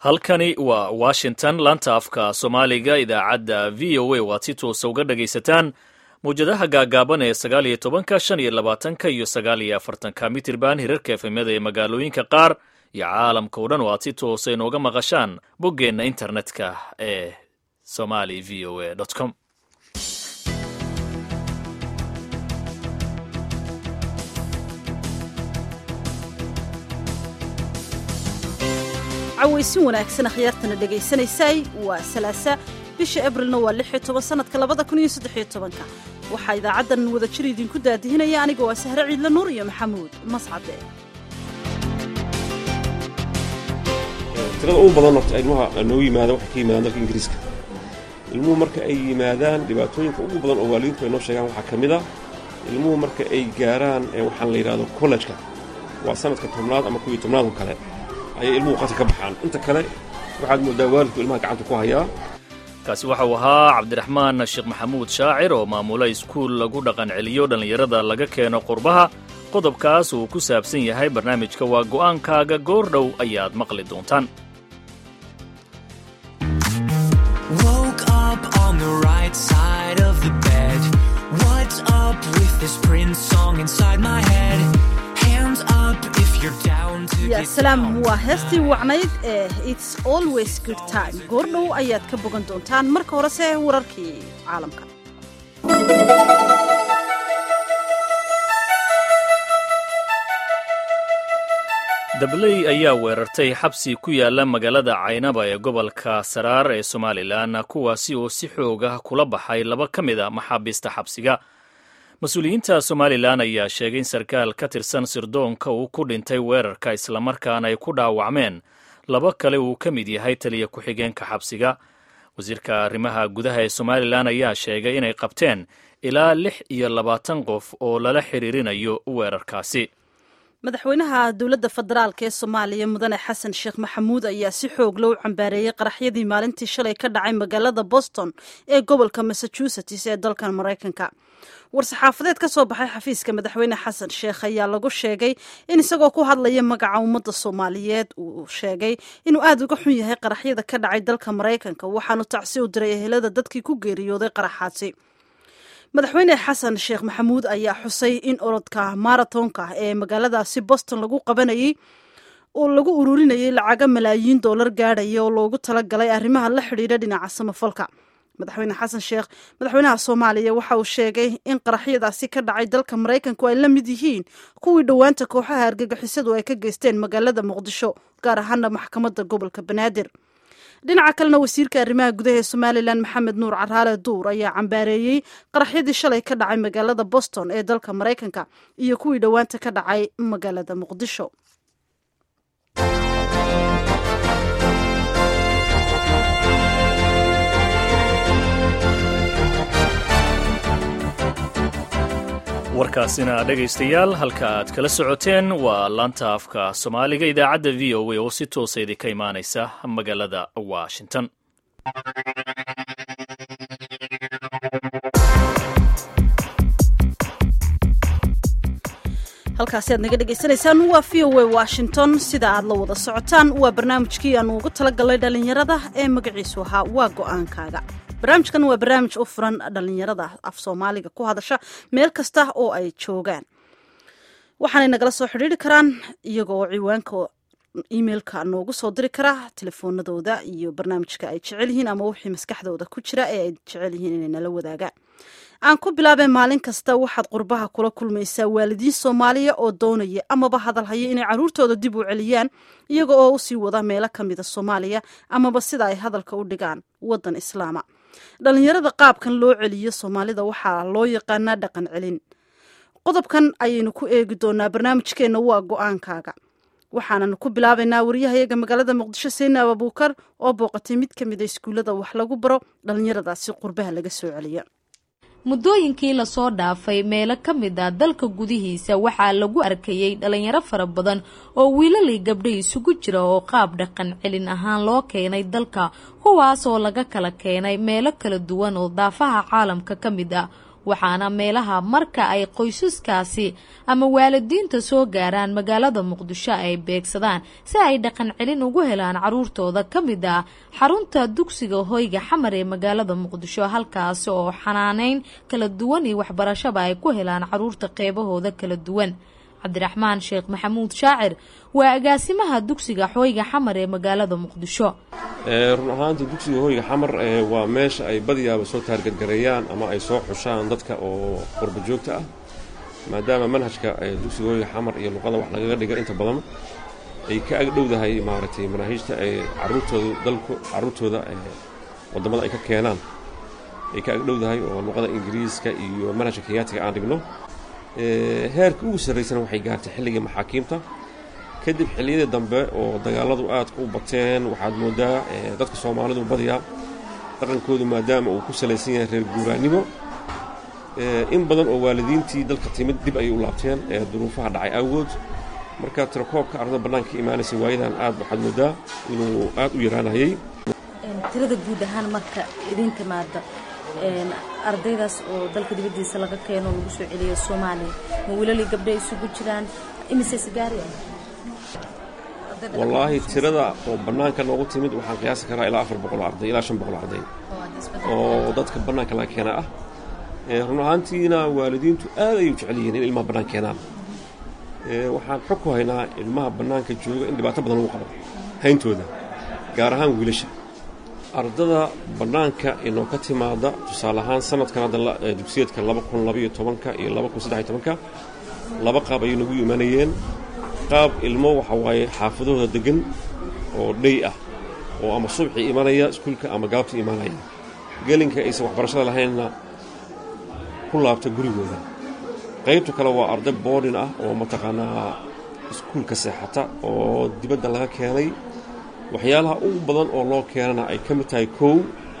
halkani waa washington laanta afka soomaaliga idaacadda v o a waad si toosa uga dhagaysataan mawjadaha gaagaaban ee sagaal iyo tobanka shan iyo labaatanka iyo sagaal iyo afartanka mitirban hirarka efemyada ee magaalooyinka qaar iyo caalamka o dhan oo aad si toosa inooga maqashaan boggeenna internetka ee somali v o a com cawaysin wanaagsan akhyaartana dhegaysanaysay waa salaasa bisha abrilna waa lix iyo toban sanadka labada kun iyo saddex iyo tobanka waxaa idaacaddan wadajir idinku daadihinaya aniga waa sahre ciidla nuur iyo maxamuud mascade tirada ugu badan horta ilmaha noogu yimaada waxay ka yimaadaan dalka ingiriiska ilmuhu marka ay yimaadaan dhibaatooyinka ugu badan oo waalidiintu ay noo sheegaan waxaa ka mid a ilmuhu marka ay gaaraan waxaan la yidhahdo kollejka waa sanadka tobnaad ama kuwiyo tobnaad oo kale ayay ilmuhu qadka ka baxaan inta kale waxaad moodaa waalidku ilmaha gacanta ku hayaa kaasi waxau ahaa cabdiraxmaan sheekh maxamuud shaacir oo maamula iskuul lagu dhaqan celiyo dhallinyarada laga keeno qurbaha qodobkaas uu ku saabsan yahay barnaamijka waa go'aankaaga goor dhow ayaad maqli doontaan ya salaam waa heestii wacnayd ee its always good time goordhow ayaad ka bogan doontaan marka horese wararkii caalamka dabley ayaa weerartay xabsi ku yaala magaalada caynaba ee gobolka saraar ee somalilan kuwaasi oo si xooga kula baxay laba ka mid a maxaabiista xabsiga mas-uuliyiinta somalilan ayaa sheegay in sarkaal ka tirsan sirdoonka uu ku dhintay weerarka islamarkaana ay ku dhaawacmeen laba kale uu ka mid yahay taliya ku-xigeenka xabsiga wasiirka arrimaha gudaha ee somalilan ayaa sheegay inay qabteen ilaa lix iyo labaatan qof oo lala xiriirinayo weerarkaasi madaxweynaha dowladda federaalk ee soomaaliya mudane xasan sheekh maxamuud ayaa si xoog loo cambaareeyey qaraxyadii maalintii shalay ka dhacay magaalada boston ee gobolka massachusetts ee dalkan maraykanka war-saxaafadeed ka soo baxay xafiiska madaxweyne xasan sheekh ayaa lagu sheegay in isagoo ku hadlaya magaca ummadda soomaaliyeed uu sheegay inuu aada uga xun yahay qaraxyada ka dhacay dalka maraykanka waxaanu tacsi u diray ehelada dadkii ku geeriyooday qaraxaasi madaxweyne xasan sheekh maxamuud ayaa xusay in orodka maratonka ee magaaladaasi boston lagu qabanayay oo lagu ururinayay lacaga malaayiin doolar gaadhaya oo loogu talagalay arrimaha la xidhiidha dhinaca samafalka madaxweyne xasan sheekh madaxweynaha soomaaliya waxa uu sheegay in qaraxyadaasi ka dhacay dalka maraykanku ay la mid yihiin kuwii dhowaanta kooxaha argagixisadu ay ka geysteen magaalada muqdisho gaar ahaana maxkamadda gobolka banaadir dhinaca kalena wasiirka arrimaha gudaha ee somalilan maxamed nuur caraale duur ayaa cambaareeyey qaraxyadii shalay ka dhacay magaalada boston ee dalka maraykanka iyo kuwii dhowaanta ka dhacay magaalada muqdisho warkaasina dhegaystayaal halka aad kala socoteen waa laanta afka soomaaliga idaacadda v o a oo si toosa idinka imaanaysa magaalada washington halkaasi aad naga dhegaysanaysaan waa v o a washington sida aad la wada socotaan waa barnaamijkii aanu ugu talagalnay dhallinyarada ee magaciisu ahaa waa go-aankaaga barnaamijkan waa barnaamij u furan dhallinyarada af soomaaliga ku hadasha meel kasta oo ay joogaan waxaanay nagala soo xidhiiri karaan iyagoo ciwaanka emailka noogu soo diri kara telefoonadooda iyo barnaamijka ay jecel yihiin ama wixii maskaxdooda ku jira ee ay jecel yihiin inay nala wadaagaan aan ku bilaabeen maalin kasta waxaad qurbaha kula kulmaysaa waalidiin soomaaliya oo doonaya amaba hadalhaya inay caruurtooda dib u celiyaan iyaga oo usii wada meelo ka mida soomaaliya amaba sida ay hadalka u dhigaan wadan islaama dhallinyarada qaabkan loo celiyo soomaalida waxaa loo yaqaanaa dhaqan celin qodobkan ayaynu ku eegi doonaa barnaamijkeenna waa go-aankaaga waxaananu ku bilaabaynaa waryahayaga magaalada muqdisho seynaab abuukar oo booqatay mid ka mida iskuullada wax lagu baro dhallinyaradaasi qurbaha laga soo celiya muddooyinkii lasoo dhaafay meelo ka mid ah dalka gudihiisa waxaa lagu arkayey dhalinyaro fara badan oo wiilalii gabdha isugu jira oo qaab dhaqan celin ahaan loo keenay dalka kuwaas oo laga kala keenay meelo kala duwan oo daafaha caalamka ka mid ah waxaana meelaha marka ay qoysaskaasi ama waalidiinta soo gaaraan magaalada muqdisho ay beegsadaan si ay dhaqan celin ugu helaan caruurtooda ka mid ah xarunta dugsiga hoyga xamar ee magaalada muqdisho halkaasi oo xanaaneyn kala duwan iyo waxbarashaba ay ku helaan caruurta qeybahooda kala duwan cabdiraxmaan sheekh maxamuud shaacir waa agaasimaha dugsiga hoyga xamar ee magaalada muqdisho run ahaanta dugsiga hoyga xamar waa meesha ay badiyaaba soo taargadgareeyaan ama ay soo xushaan dadka oo qurba joogta ah maadaama manhajka dugsiga hoyga xamar iyo luqada wax lagaga dhiga inta badan ay ka agdhowdahay maaragtay manaahiijta ay caruurtooda dalku caruurtooda waddamada ay ka keenaan ay ka agdhowdahay oo luqada ingiriiska iyo manhajka kenyaatiga aan dhigno heerka ugu sarraysana waxay gaartay xilligii maxaakiimta kadib xilliyadii dambe oo dagaaladu aadka u bateen waxaad moodaa dadka soomaalidu badiyaa dhaqankoodu maadaama uu ku salaysan yahay reer guuraannimo in badan oo waalidiintii dalka timid dib ayay u laabteen duruufaha dhacay awgood marka tirakoobka ardada bannaanka ka imaanaysa waayadan aad waxaad moodaa inuu aad u yaraanayay tirada guud ahaan marka idin timaada ardaydaas oo dalka dibaddiisa laga keeno lagu soo celiyo soomaaliya ma wiilalii gabdha isugu jiraan imise sigaari ah wallaahi tirada oo bannaanka noogu timid waxaan qiyaasi karaa ilaa afar boqol arday ilaa shan boqol arday oo dadka bannaanka laga keena ah run ahaantiina waalidiintu aad ayay u jecel yihiin in ilmaha bannaan keenaan waxaan xog ku haynaa ilmaha bannaanka jooga in dhibaato badan lagu qabo hayntooda gaar ahaan wiilasha ardada bannaanka inoo ka timaada tusaale ahaan sanadkan hadda dugsiyeedka laba kun labaiyo tobanka iyo laba kun saddex iyo tobanka laba qaab ayay nagu imanayeen qaab ilmo waxa waaye xaafadahooda deggan oo dhey ah oo ama subxii imanaya iskuulka ama gaabtii imaanaya gelinka aysan waxbarashada lahaynna ku laabta gurigooda qaybta kale waa arday boodhin ah oo mataqaanaa iskuulka seexata oo dibadda laga keenay waxyaalaha ugu badan oo loo keenana ay ka mid tahay kow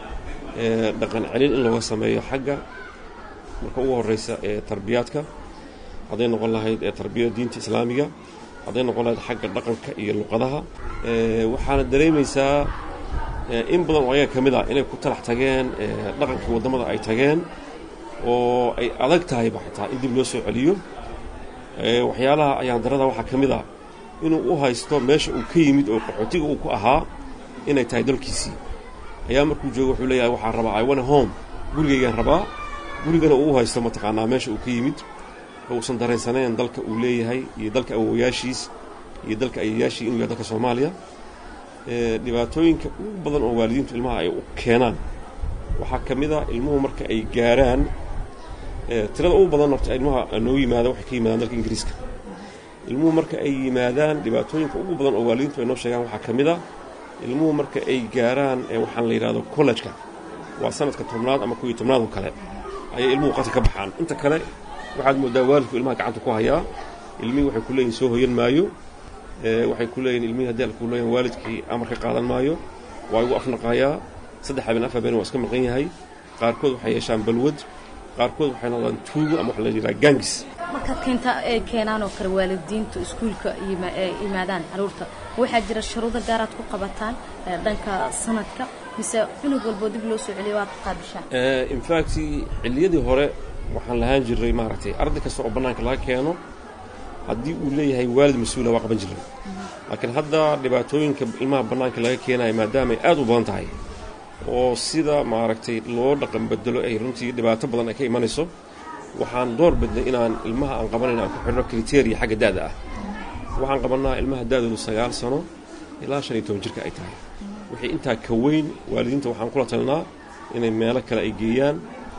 dhaqan celin in looga sameeyo xagga marka ugu horraysa ee tarbiyaadka hadday noqon lahayd ee tarbiyada diinta islaamiga hadday noqon lahayd xagga dhaqanka iyo luqadaha waxaana dareemaysaa in badan oo ayaga ka mid ah inay ku talax tageen dhaqankii waddamada ay tageen oo ay adag tahayba xitaa in dib loo soo celiyo waxyaalaha ayaan darada waxaa ka mid ah inuu u haysto meesha uu ka yimid oo qaxootiga uu ku ahaa inay tahay dalkiisii ayaa markuu joogo wuxuu leeyahay waxaan rabaa i wana home gurigaygaan rabaa gurigana uu u haysto mataqaanaa meesha uu ka yimid oo uusan dareensaneen dalka uu leeyahay iyo dalka awowayaashiis iyo dalka ayayaashii inuu yahay dalka soomaaliya dhibaatooyinka ugu badan oo waalidiintu ilmaha ay u keenaan waxaa ka mid a ilmuhu marka ay gaaraan tirada ugu badan horta ilmaha noo yimaada waxay ka yimaadaan dalka ingiriiska ilmuhu marka ay yimaadaan dhibaatooyinka ugu badan oo waalidiintu ay noo sheegaan waxaa ka mid a ilmuhu marka ay gaaraan waxaan la yidhahdo collejka waa sanadka tobnaad ama kuwii tobnaad oo kale ayay ilmuhu qadka ka baxaan inta kale waxaad moodaa waalidku ilmaha gacanta ku hayaa ilmihii waxay ku leeyihin soo hoyan maayo waxay ku leeyihin ilmihii haddii alku leeyahin waalidkii amar ka qaadan maayo waa igu afnaqaayaa saddex habeen af habeen waa iska maqan yahay qaarkood waxay yeeshaan balwad qaarkood waxay noqdaan tuugo ama waxa la yidhaha gangis markaad keenta ay keenaan oo kale waalidiintu iskuulka yimaadaan caruurta waxaa jira shuruudo gaaraad ku qabataan dhanka sanadka mise cunug walboo dib loo soo celiyo waad qaabishaan infact xilliyadii hore waxaan lahaan jiray maaragtay arday kasta oo bannaanka laga keeno haddii uu leeyahay waalid mas-uula waa qaban jiray laakiin hadda dhibaatooyinka ilmaha bannaanka laga keenayo maadaama ay aad u badan tahay oo sida maaragtay loo dhaqan bedelo ay runtii dhibaato badan ay ka imanayso waxaan door bidnay inaan ilmaha aan qabanayno aan ku xidhno kriteria xagga da'da ah waxaan qabannaa ilmaha da'doodu sagaal sano ilaa shan iyo toban jirka ay tahay wixii intaa ka weyn waalidiinta waxaan kula talinaa inay meelo kale ay geeyaan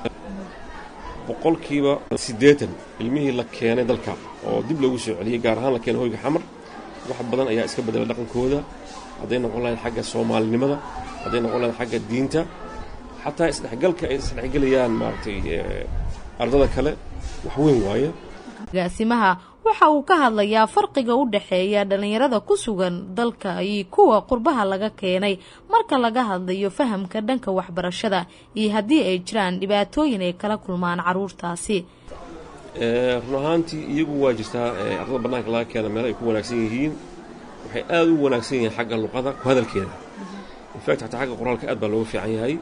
boqolkiiba siddeetan ilmihii la keenay dalka oo dib loogu soo celiyey gaar ahaan la keenay hoyga xamar wax badan ayaa iska bedela dhaqankooda hadday noqon lahayd xagga soomaalinimada hadday noqon lahayd xagga diinta xataa isdhexgalka ay isdhexgelayaan maaragtay ardada kale wax weyn waaye agaasimaha waxa uu ka hadlayaa farqiga u dhexeeya dhallinyarada ku sugan dalka iyo kuwa qurbaha laga keenay marka laga hadlayo fahamka dhanka waxbarashada iyo haddii ay jiraan dhibaatooyin ay kala kulmaan caruurtaasi run ahaantii iyagu waa jirtaa ardada bannaanka laga keena meelo ay ku wanaagsan yihiin waxay aad u wanaagsan yihiin xagga luqada ku hadalkeeda infact xataa xagga qoraalka aad baa looga fiican yahay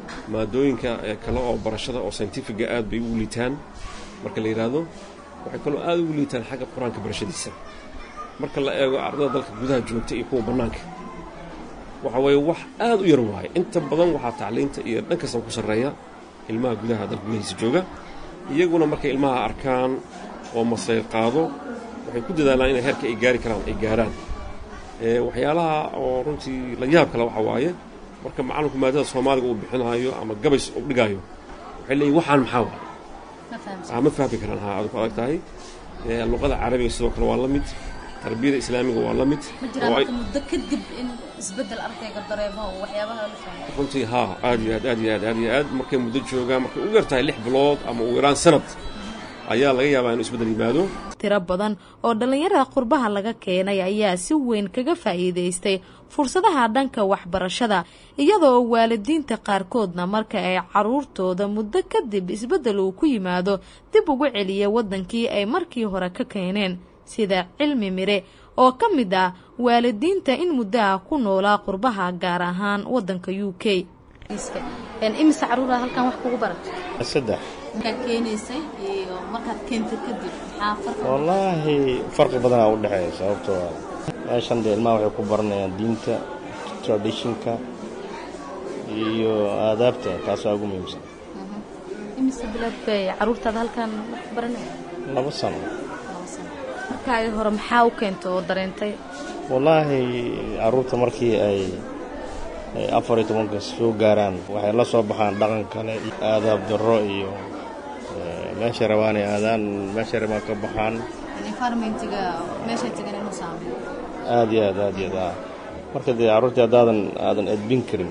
maadooyinka kale oo barashada oo scientifiga aad bay ugu liitaan marka la yidhaahdo waxay kaloo aad ugu liitaan xagga qur-aanka barashadiisa marka la eego ardada dalka gudaha joogta iyo kuwa bannaanka waxa weeye wax aad u yar waaye inta badan waxaa tacliinta iyo dhan kastaba ku sarreeya ilmaha gudaha dalka gudahiisa jooga iyaguna markay ilmaha arkaan oo masayr qaado waxay ku dadaalaan inay heerka ay gaari karaan ay gaaraan waxyaalaha oo runtii la yaab kale waxa waaye marka macallinku maadada soomaaliga uu bixinaayo ama gabays u dhigaayo waxay leeyihin waxaan maxaa waay ma fahmi karaan ha aad ku adag tahay luqada carabiga sidoo kale waa la mid tarbiyada islaamiga waa la mid muddo kadib in isbedel ardayga dareemo oo waxyaabaha la fahmo runtii haa aad iyo aad aad iyo aad aad iyo aad markay muddo joogaan markay ugu yartahay lix bilood ama ugu yaraan sanad ayaa laga yaabaa inuu isbeddel yimaado tiro badan oo dhallinyarada qurbaha laga keenay ayaa si weyn kaga faa'iidaystay fursadaha dhanka waxbarashada iyadoo waalidiinta qaarkoodna marka ay caruurtooda muddo kadib isbeddel uu ku yimaado dib ugu celiya waddankii ay markii hore ka keeneen sida cilmi mire oo ka mid ah waalidiinta in muddaha ku noolaa qurbaha gaar ahaan waddanka u k imise caruura halkan wax kugu barata saddex markaad keenaysay iyo markaad keentay kadib maxaa farqi wallaahi farqi badanaa u dhexeeya sababtoo ah meeshan dee ilmaha waxay ku baranayaan diinta traditionka iyo aadaabta taasaa ugu muhiimsan imise bilood bay caruurtaada halkan wax ku baranaya laba sano markaagi hore maxaa u keenta oo dareentay wallaahi carruurta markii ay afar iyo tobanka soo gaaraan waxay la soo baxaan dhaqan kale aadaab darro iyo meeshay rabaan ay aadaan meeshay rabaan ka baxaan environmentiga meeshay tagan inuu saameeyo aad iyo aad aad iyo aad ah marka dee carruurtii haddaadan aadan edbin karin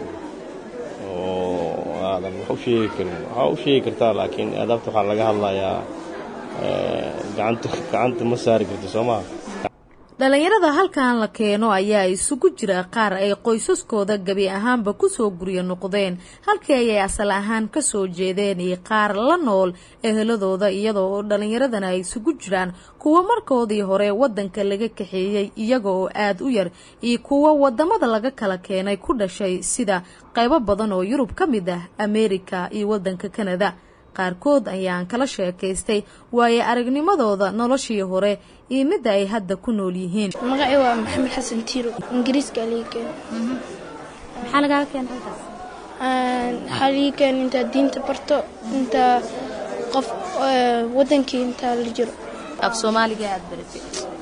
oo aadan wax u sheegi karin waxaa u sheegi kartaa laakiin aadaabta waxaa laga hadlayaa gacanta gacanta ma saari karti soo maha dhallinyarada halkan la keeno ayaa isugu jira qaar ay qoysaskooda gebi ahaanba kusoo guryo noqdeen halkii ayay asal ahaan kasoo jeedeen iyo qaar la nool eheladooda iyadoo oo dhallinyaradana ay isugu jiraan kuwa markoodii hore waddanka laga kaxeeyey iyaga oo aada u yar iyo kuwa wadamada laga kala keenay ku dhashay sida qaybo badan oo yurub ka mid ah ameerika iyo waddanka kanada qaarkood ayaan kala sheekaystay waayo aragnimadooda noloshii hore iyo midda ay hadda ku nool yihiin magacii waa maxamed xasan tiiro ingiriiska liga keen maxaa lagaaga keena halkaas waxaa liga keen intaa diinta barto intaa qof wadankii intaa la jiro af soomaaliga aad baratay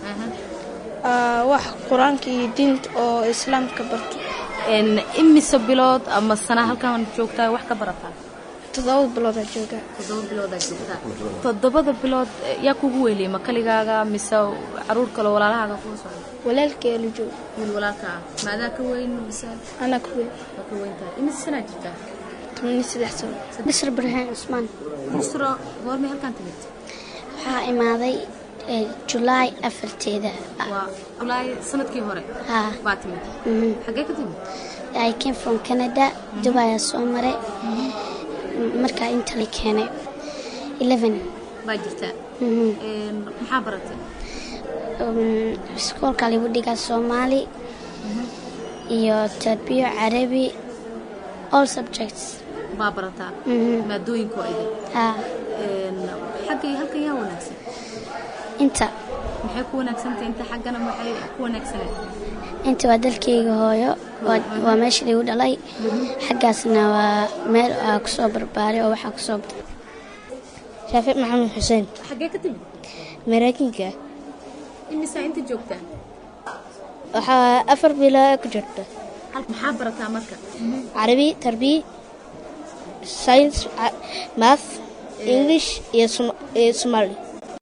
wax qur-aanka iyo diinta oo islaamka barto imise bilood ama sana halkan joogtaa wax ka barataa toddoba biloodaa joogaa toddoba biloodaa joogtaa toddobada bilood yaa kugu weeliyay ma kaligaaga mise caruur kaloo walaalahaaga kuga socda walaalkee la joogo wiil walaalka ah maadaa ka weyn mise anaa ku weyn waa ka weyn tahay imise sanaa jirtaa tobaniyo saddex sano bisr barhaan cusmaan busro goormay halkan timid waxaa imaaday julaay afarteeda waa julaay sanadkii hore haa baa timid xaggee ka timid I came from Canada Dubai aa soo maray markaa inta la keenay eleven baa jirtaa maxaa baratay iskoolka lagu dhigaa soomaali iyo tarbiyo carabi all subjects baa barataa maadooyinku idin haa xaggay halkan yaa wanaagsan inta maxay ku wanaagsantahay inta xaggana maxay ku wanaagsaneed inta waa dalkayga hooyo waa meesha lagu dhalay xaggaasna waa meel aa kusoo barbaaray oo waxaa kusoo shaafic maxamed xuseen xaggee ka timid maraakinka imisaa inta joogtaa waxaa afar bilaa ku jirta maxaa barataa marka carabi tarbiya science math english iyo somali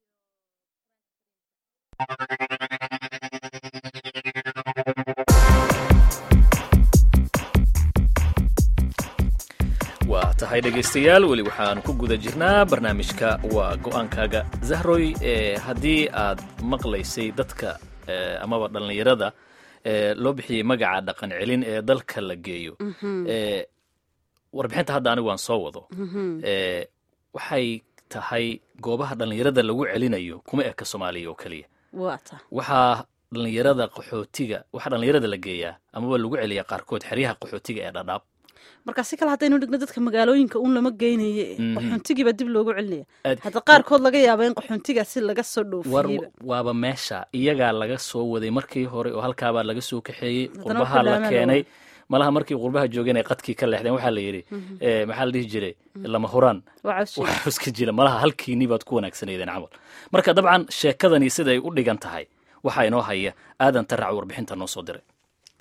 waa tahay dhegaystayaal weli waxaan ku guda jirnaa barnaamijka waa go-aankaaga zahroy ee haddii aad maqlaysay dadka amaba dhallinyarada loo bixiyey magaca dhaqan celin ee dalka la geeyo warbixinta hadda anigu aan soo wado waxay tahay goobaha dhallinyarada lagu celinayo kuma eka soomaaliya oo keliya waxaa dhallinyarada qaxootiga waxaa dhallinyarada la geeyaa amaba lagu celiyaa qaarkood xeryaha qaxootiga ee dhadhaab marka si kale haddaynu dhigno dadka magaalooyinka un lama geynaye Mhm. qaxoontigiiba dib loogu celinaya Aad- hadda qaarkood laga yaaba in qaxoontigaasi laga soo war dhoofiyeyba waaba meesha iyagaa laga soo waday markii hore oo halkaabaa laga soo kaxeeyey Haddana qurbaha wuxuu la dhaama keenay loo- malaha markii qurbaha joogeen ay qadkii ka leexdeen waxaa la yidhi eh, maxaa la dhihi jiray lama huraan waa cawshe wax iska jira malaha halkiinii baad ku wanaagsanaydeen camal marka dabcan sheekadani siday u dhigan tahay waxaa inoo haya aadan tarac warbixinta noo soo diray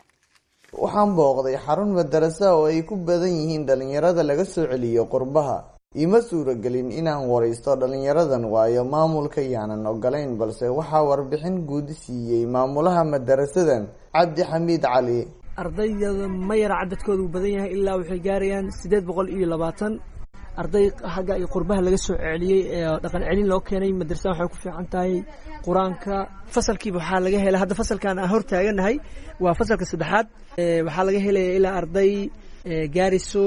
waxaan booqday xarun madarasa oo ay ku badan yihiin dhalinyarada laga soo celiyo qurbaha iima suuragelin inaan waraysto dhalinyaradan waayo maamulka yaanan ogolayn balse waxaa warbixin guud siiyey maamulaha madarasadan cabdi xamiid cali ardayda ma yara cadadkoodu badan yahay ilaa waxay gaarayaan siddeed boqol iyo labaatan arday xagga iyo qurbaha laga soo celiyey ee dhaqan celin loo keenay madrasada waxay ku fiican tahay qur-aanka fasalkiiba waxaa laga helay hadda fasalkan aan hor taaganahay waa fasalka saddexaad Ee, waxaa laga helaya ilaa arday ee, gaarayso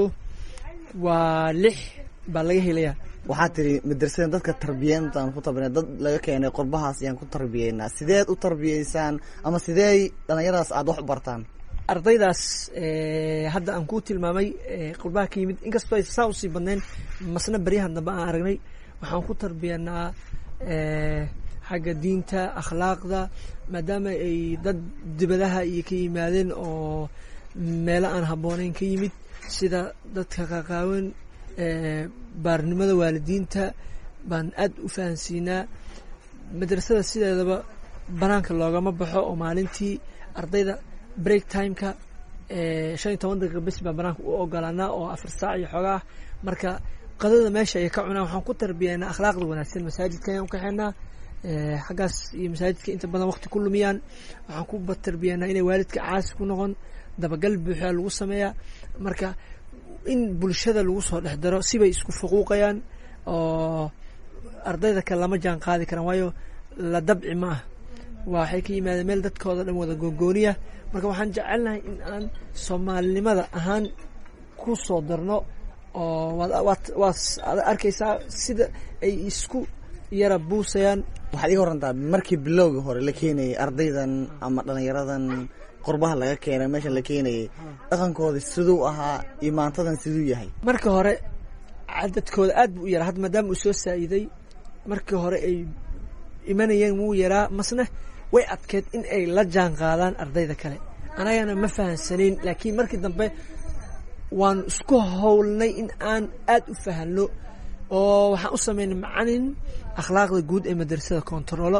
waa lix baa laga helaya waxaad tiri madrasadan dadka tarbiyeyntaan ku tarbiyana dad laga keenay qurbahaas ayaan ku tarbiyeynaa sideed u tarbiyeysaan ama sidee dhallinyaradaas aada wax u bartaan ardaydaas ee, hadda aan kuu tilmaamay ee, qurbaha ka yimid inkastoo ay saa usii badnayn masna baryahan dambe aan aragnay waxaan ku tarbiyanaa ee, xagga diinta akhlaaqda maadaama ay dad dibadaha iyo ka yimaadeen oo meelo aan habbooneyn ka yimid sida dadka qaqaawan ee, baarnimada waalidiinta baan aad u fahansiinaa madrasada sideedaba banaanka loogama baxo oo maalintii ardayda break timeka ee, shan iyo toban daqiiqa bes baa banaanka u ogolaanaa oo afar saac iyo xoogaa marka qadada meesha ay ka cunaan waxaan ku tarbiyanaa akhlaaqda wanaagsan masaajidka ayaan u kaxeenaa ee, xaggaas iyo masaajidka inta badan waqti ku lumiyaan waxaan ku tarbiyanaa inay waalidka caasi ku noqon dabagal buuxa lagu sameeyaa marka in bulshada lagu soo dhex daro sibay isku fuquuqayaan oo ardayda kale lama jaan qaadi karaan waayo la dabci ma ah waxay ka yimaadeen meel dadkooda dhan wada gogooniya marka waxaan jecelnahay in aan soomaalinimada ahaan ku soo darno oo waad waad waad arkaysaa sida ay isku yara buusayaan waxaad iga warantaa markii bilowgii hore la keenayay ardaydan ama dhallinyaradan qurbaha laga keenay meeshan la keenayay dhaqankooda siduu ahaa iyo maantadan siduu yahay marka hore cadadkooda aad buu u yaraa hadda maadaama uu soo saa'iday markii hore ay imanayeen wuu yaraa masne way adkeed in ay la jaan qaadaan ardayda kale anagana ma fahansanayn laakiin markii dambe waanu isku howlnay in aan aad u fahanno oo waxaan u sameynay macalin akhlaaqda guud ee madrasada kontaroolo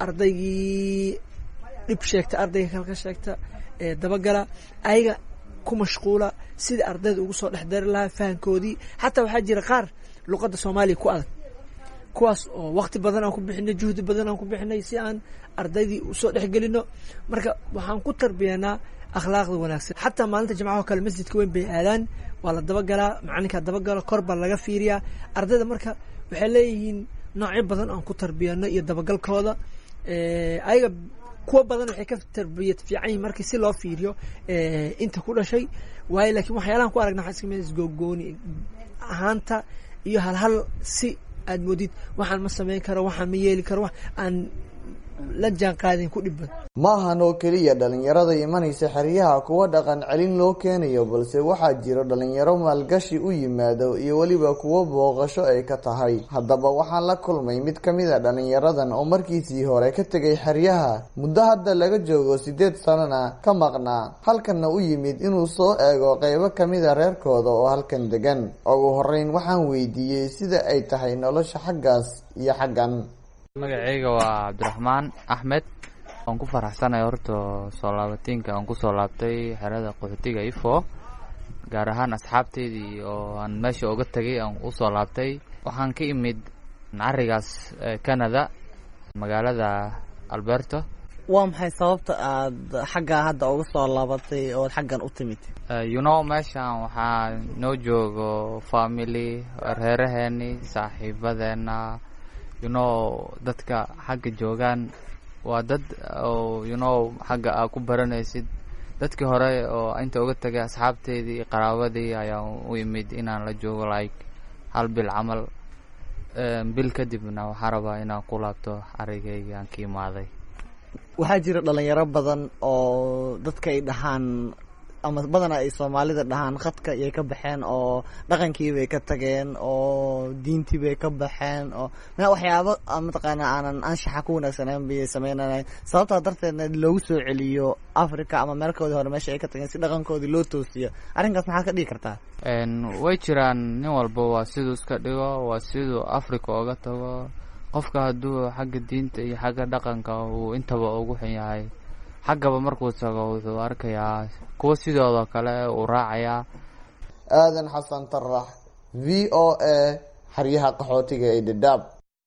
ardaygii dhib sheegta ardayga kale ka sheegta ee dabagala ayaga ku mashquula sidai ardayda ugu soo dhex dari lahaa fahankoodii xataa waxaa jira qaar luqadda soomaaliya ku adag kuwaas oo waqti badan aan ku bixinay juhdi badan aan ku bixinay si aan ardaydii usoo dhexgelino marka waxaan ku tarbiyanaa akhlaaqda wanaagsan xataa maalinta jimcaho kale masjidka weyn bay aadaan waa la dabagalaa macalinkaa dabagalo kor baa laga fiiriyaa ardayda marka waxay leeyihiin noocyo badan aan ku tarbiyano iyo dabagalkooda ayaga kuwa badan waxay ka tarbiyad fiican yihin markii si loo fiiriyo inta ku dhashay waayo laakiin waxyaalahan ku aragna waxaa iska mid isgogooni ahaanta iyo halhal si aad moodid waxaan ma samayn karo waxaan ma yeeli karo wax aan la jaan qaadin ku dhib badan ma ahan oo keliya dhalinyarada imanaysa xeryaha kuwa dhaqan celin loo keenayo balse waxaa jiro dhalinyaro maalgashi u yimaado iyo weliba kuwo booqasho ay ka tahay haddaba waxaan la kulmay mid ka mid a dhalinyaradan oo markiisii hore ka tegay xeryaha muddo hadda laga joogo siddeed sanona ka maqnaa halkanna u yimid inuu soo eego qeybo kamid a reerkooda oo halkan degan ugu horeyn waxaan weydiiyey sida ay tahay nolosha xaggaas iyo xaggan magacayga waa cabdiraxmaan axmed waan ku faraxsanay horta soo laabatiinka aan kusoo laabtay xerada qaxootiga ifo gaar ahaan asxaabteydii oo aan meesha uga tegay aan usoo laabtay waxaan ka imid carigaas canada magaalada alberto waa maxay sababta aada xaggaa hadda uga soo laabatay ood xaggan u timid you know meeshan waxaa noo joogo family reeraheeni saaxiibadeena you know dadka xagga joogaan waa dad oo you know xagga aa ku baranaysid dadkii hore oo inta uga tagay asxaabteydii iyo qaraabadii ayaan u imid inaan la joogo like hal bil camal bil kadibna waxaa rabaa inaan ku laabto arigaygii aan ka imaaday waxaa jira dhalinyaro badan oo dadka ay dhahaan ama badanaa ay soomaalida dhahaan khadka iyay ka baxeen oo dhaqankiibay ka tageen oo diintiibay ka baxeen oo ma waxyaabo mataqaana aanan anshaxa ku wanaagsaneyn bay sameynanayn sababtaa darteedna loogu soo celiyo africa ama meelkoodii hore meesha ay ka tageen si dhaqankoodii loo toosiyo arrinkaas maxaad ka dhigi kartaa way jiraan nin walba waa siduu iska dhigo waa siduu africa oga tago qofka hadduu xagga diinta iyo xagga dhaqanka uu intaba ugu xun yahay xaggaba markuu tago wuxuu arkayaa kuwa sidoodoo kale uu raacayaa aadan xasan tarax v o a xeryaha qaxootiga ee dhadhaab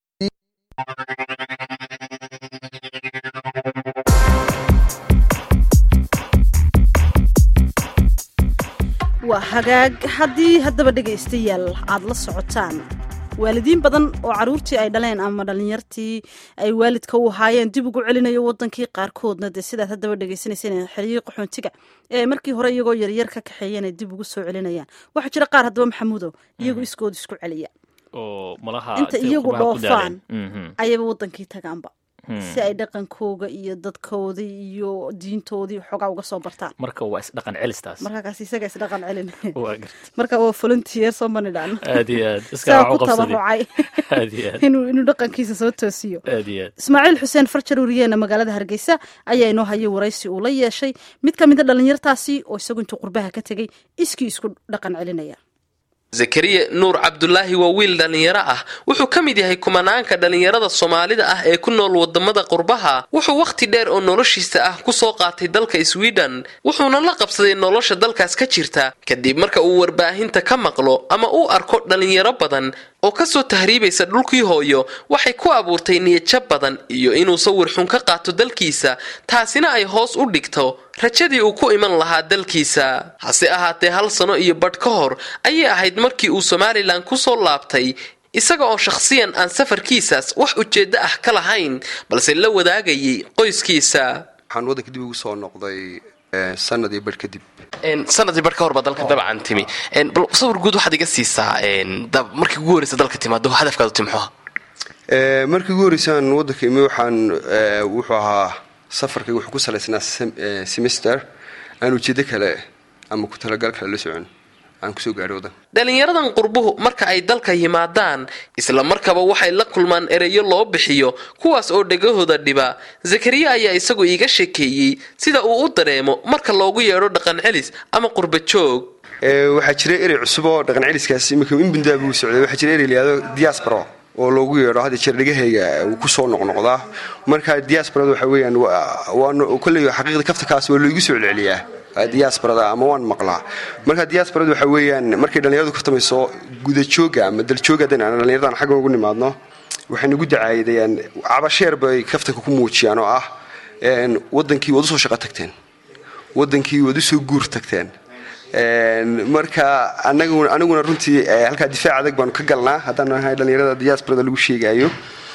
waa hagaag haddii haddaba dhegaystayaal aada la socotaan waalidiin badan oo caruurtii ay dhaleen ama dhalinyartii ay waalidka u ahaayeen dib ugu celinayo wadankii qaarkoodna dee sidaad haddaba dhegaysanaysan xeryihii qaxoontiga ee markii hore iyagoo yaryar ka kaxeeyeen ay dib ugu soo celinayaan waxaa jira qaar haddaba maxamuudo iyagu iskood isku celiya oo malaha inta iyagu qurbaha ku dhoofaan daaleen. Mhm. ayaba wadankii tagaanba Hmm. si ay dhaqankooga iyo dadkoodii iyo diintoodii xoogaa uga soo bartaan marka waa isdhaqan celistaas markaakaas isaga isdhaqan celin waa gar- marka waa volunteer soo manidhaan aad iyo aad iska saa wax u ku qabsaday tabarucay aad iyo aad inuu inuu dhaqankiisa soo toosiyo aad iyo aad ismaaciil xuseen farjar wariyeena magaalada hargeysa ayaa inoo hayay waraysi uu la yeeshay mid ka mida dhalinyartaasi oo isagu intuu qurbaha ka tegey iskii isku dhaqan celinaya zakariya nuur cabdulaahi waa wiil dhallinyaro ah wuxuu ka mid yahay kumanaanka dhallinyarada soomaalida ah ee ku nool wadamada qurbaha wuxuu wakhti dheer oo noloshiisa ah kusoo qaatay dalka sweden wuxuuna la qabsaday nolosha dalkaas ka jirta kadib marka uu warbaahinta ka maqlo ama uu arko dhallinyaro badan oo kasoo tahriibaysa dhulkii hooyo waxay ku abuurtay niyadjab badan iyo inuu sawir xun ka qaato dalkiisa taasina ay hoos u dhigto rajadii uu ku iman lahaa dalkiisa hase ahaatee hal sano iyo badh ka hor ayay ahayd markii uu somalilan kusoo laabtay isaga oo shakhsiyan aan safarkiisaas wax ujeeddo ah ka lahayn balse la wadaagayay qoyskiisa waxaan waddanka dib ugu soo noqday eh, sanad iyo badh kadib sanadii bar ka horba dalka dabcan timi bal sawir guud waxaad iga siisaa dab- markii ugu horeysa dalka timaado hadafkaadu timxuha Eh, markii ugu horreysaan waddanka imi waxaan eh, wuxuu ahaa safarkayga wuxuu ku salaysnaa sem- eh, semester aan ujeeddo kale ama ku talagal kale la socon aan kusoo gaadhay waddanka dhalinyaradan qurbuhu marka ay dalka yimaadaan isla markaba waxay la kulmaan ereyo loo bixiyo kuwaas oo dhegahooda dhiba zakariya ayaa isagu iiga sheekeeyey sida uu u dareemo marka loogu yeedho dhaqan celis ama qurba joog Eh, waxaa jira erey cusub oo dhaqan celiskaas imika in bundaa buu socday waxaa jira erey layihahdo diaspora oo loogu yeedho hadda jeer dhegahayga uu kusoo noqnoqdaa marka diasporada waxa weeyaan waa- waa no- kolley xaqiiqda kaftakaas waa loogu soo celceliyaa ah, diasporada ama waan maqlaa marka diasporada waxa weeyaan markay dhallinyaradu ka tamayso gudajooga ama daljooga haddaan aan dhallinyaradan xaggan ugu nimaadno waxay nagu dacaayadayaan cabasheer bay kaftanka ku muujiyaan oo ah een, wadankii waad usoo shaqo tagteen wadankii waad usoo guur tagteen Een, marka anagu aniguna runtii eh, halkaa difaac adag baanu ka galnaa haddaan nahay dhallinyarada diasporada lagu sheegayo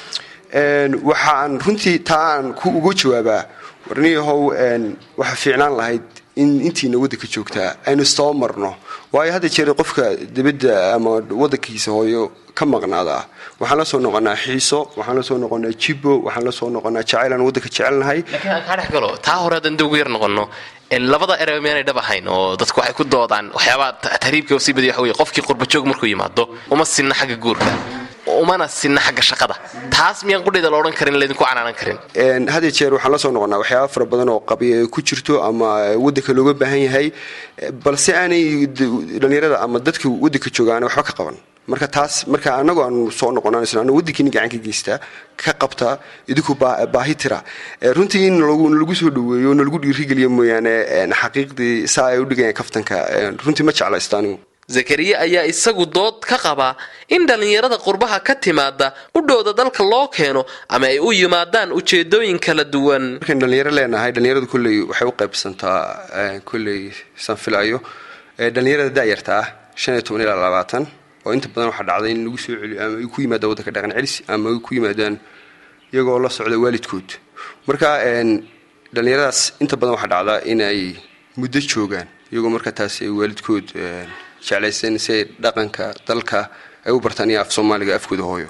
Een, waxaan runtii taa aan ku uga jawaabaa warniyahow een, waxa fiicnaan lahayd in intiina waddanka joogtaa aynu istaba marno waayo hadda jeer qofka dibadda ama waddankiisa hooyo ka maqnaada waxaan la soo noqonaa xiiso waxaan la soo noqonaa jibbo waxaan la soo noqonaa jacayl aan waddanka jecelnahay laakiin aan kaa dhex galo taa hore haddaan dib ugu yar noqono en, labada ereba miyaanay dhab ahayn oo dadku waxay ku doodaan waxyaabaha ta- tahriibka sii badiya waxa weye qofkii qurbajoog markuu yimaado uma sinna xagga guurka umana sinna xagga shaqada taas miyaan qudhayda la odhan karin laydinku canaanan karin Een, had iyo jeer waxaan la soo noqonaa waxyaaba fara badan oo qabiya ku jirto ama waddanka looga baahan yahay eh, balse aanay d- dhallinyarada ama dadka waddanka jooga aanay waxba ka qaban marka taas marka anagu aanu soo noqonanayso anu waddankiini gacan ka geysta ka qabta idinku baa- baahi tira Eh, runtii in lagu lagu soo dhaweeyo nalagu dhiirigeliyo mooyaane een, xaqiiqdii saa ay u dhigayaan kaftanka een, runtii ma jeclaysto anigu zakariya ayaa isagu dood ka qaba in dhallinyarada qurbaha ka timaada udhowda dalka loo keeno ama ay u yimaadaan ujeedooyin kala duwan markaan dhalinyaro leenahay dhalinyaradu kolley waxay u qaybsantaa eh, kolley saan filayo eh, dhalinyarada da'yarta ah shan iyo toban ilaa labaatan oo inta badan waxaa dhacday in lagu soo celiyo ama ay ku yimaadaan waddanka dhaqan celis ama ay ku yimaadaan iyagoo la socda waalidkood marka een, dhalinyaradaas inta badan waxaa dhacdaa inay muddo joogaan iyagoo marka taas ay waalidkood een, jeclaysteen si ay dhaqanka dalka ay u bartaan iyo af soomaaliga afkooda hooyo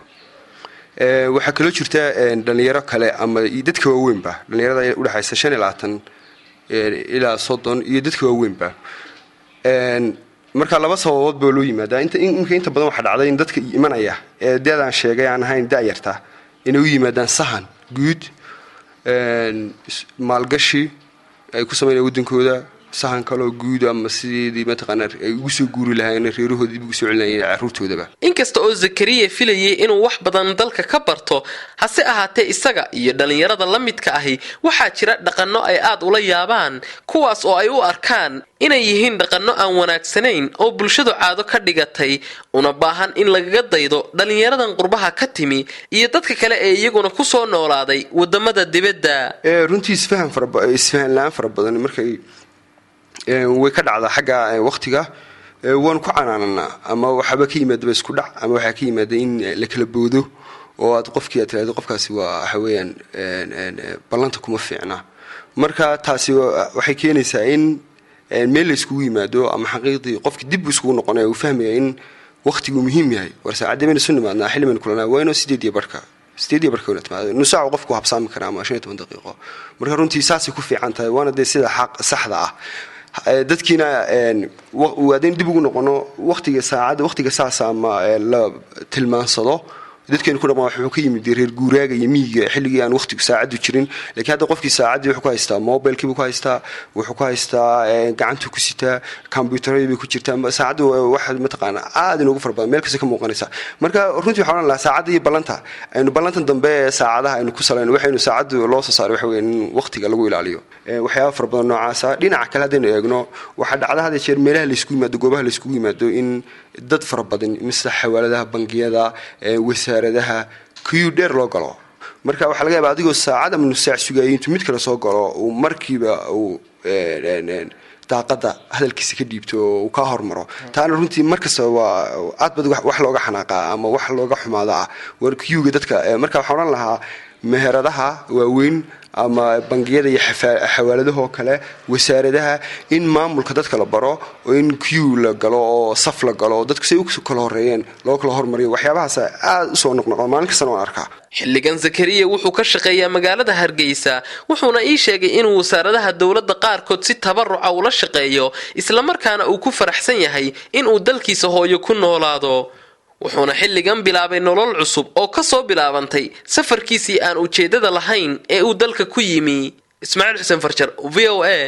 Eh, waxaa kaloo jirta een, dhalinyaro kale ama i- dadka waaweynba dhalinyarada udhexaysa shan iyo labaatan ilaa soddon iyo dadka waaweynba marka laba sababood baa loo yimaadaa imika inta badan waxaa dhacday in dadka imanaya ee deedaan sheegay aan ahayn da'yarta inay u yimaadaan sahan guud maalgashi ay ku sameynaya waddankooda sahan kaloo guud ama sideedii mataqaana ay ugu soo guuri lahaayeen reerahooda dib ugu soo celinayeen carruurtoodaba inkasta oo zakariya filayay inuu wax badan dalka ka barto hase ahaatee isaga iyo dhallinyarada la midka ahi waxaa jira dhaqanno ay aad ula yaabaan kuwaas oo ay u arkaan inay yihiin dhaqanno aan wanaagsanayn oo bulshadu caado ka dhigatay una baahan in lagaga daydo dhallinyaradan qurbaha ka timi iyo dadka kale ee iyaguna ku soo noolaaday wadamada dibadda runtii isfahan isfahan la-aan fara badan markay way ka dhacdaa xagga waqtiga waanu ku canaananaa ama waxaaba ka yimaadaba isku dhac ama waxaa ka yimaada in la kala boodo oo aad qofkii aad tiraado qofkaasi waa waxa weeyaan ballanta kuma fiicna marka taasi waxay keenaysaa in meel la iskugu yimaado ama xaqiiqdii qofkii dib iskugu noqonaya uu fahmaya in waqtigu muhiim yahay war saacadii baynu isu nimaadnaa xilli baynu kulanaa waa inoo sideed iyo barhka sideed iyo barhka timaado nus saac qofku habsaami karaa ama shan iyo toban daqiiqo marka runtii saasay ku fiican tahay waana dee sida xaq saxda ah dadkiina waadayn dib ugu noqono waqtiga saacadda waqtiga saasa ama la tilmaansado dadkeenu ku dhaqmaa wuxuu ka yimid reer guuraaga iyo miyiga xilligii aan waqtigu saacaddu jirin laakiin hadda qofkii saacaddii wuxuu ku haystaa mobilkiibuu ku haystaa wuxuu ku haystaa gacantuu ku sitaa kombyuutaradii bay ku jirtaa saacaddu waxa mataqaana aad inoogu fara badan meel kasta ka muuqanaysa marka runtii waxaan odhan lahaa saacadda iyo ballanta aynu ballantan dambe ee saacadaha aynu ku salayno waxaynu saacaddu loo soo saaray waxa weeye in waqtiga lagu ilaaliyo waxyaaba fara badan noocaasa dhinaca kale haddaynu eegno waxaa dhacda had jeer meelaha layskugu yimaado goobaha layskugu yimaado in dad fara badan misla xawaaladaha bangiyada wasaaradaha kiyuu dheer loo galo marka waxaa laga yaaba adigoo saacad ama nus saac sugayay intuu mid kale soo galo uu markiiba uu daaqada hadalkiisa ka dhiibto oo uu kaa hormaro taana runtii markasta waa aad bad wax looga xanaaqaa ama wax looga xumaada ah war kiyuga dadka marka waxaan odhan lahaa meheradaha waaweyn ama bangiyada iyo xawaaladahoo kale wasaaradaha in maamulka dadka la baro oo in q la galo oo saf la galo dadku say u kala horeeyeen loo kala hormariyo waxyaabahaas aad usoo noqnoqo maalin kastana waan arkaa xilligan zakariya wuxuu ka shaqeeyaa magaalada hargeysa wuxuuna ii sheegay inuu wasaaradaha dowladda qaarkood si tabaruca ula shaqeeyo islamarkaana uu ku faraxsan yahay inuu dalkiisa hooyo ku noolaado wuxuuna xilligan bilaabay nolol cusub oo ka soo bilaabantay safarkiisii aan ujeeddada lahayn ee uu dalka ku yimi ismaaciil xuseen farjar v o a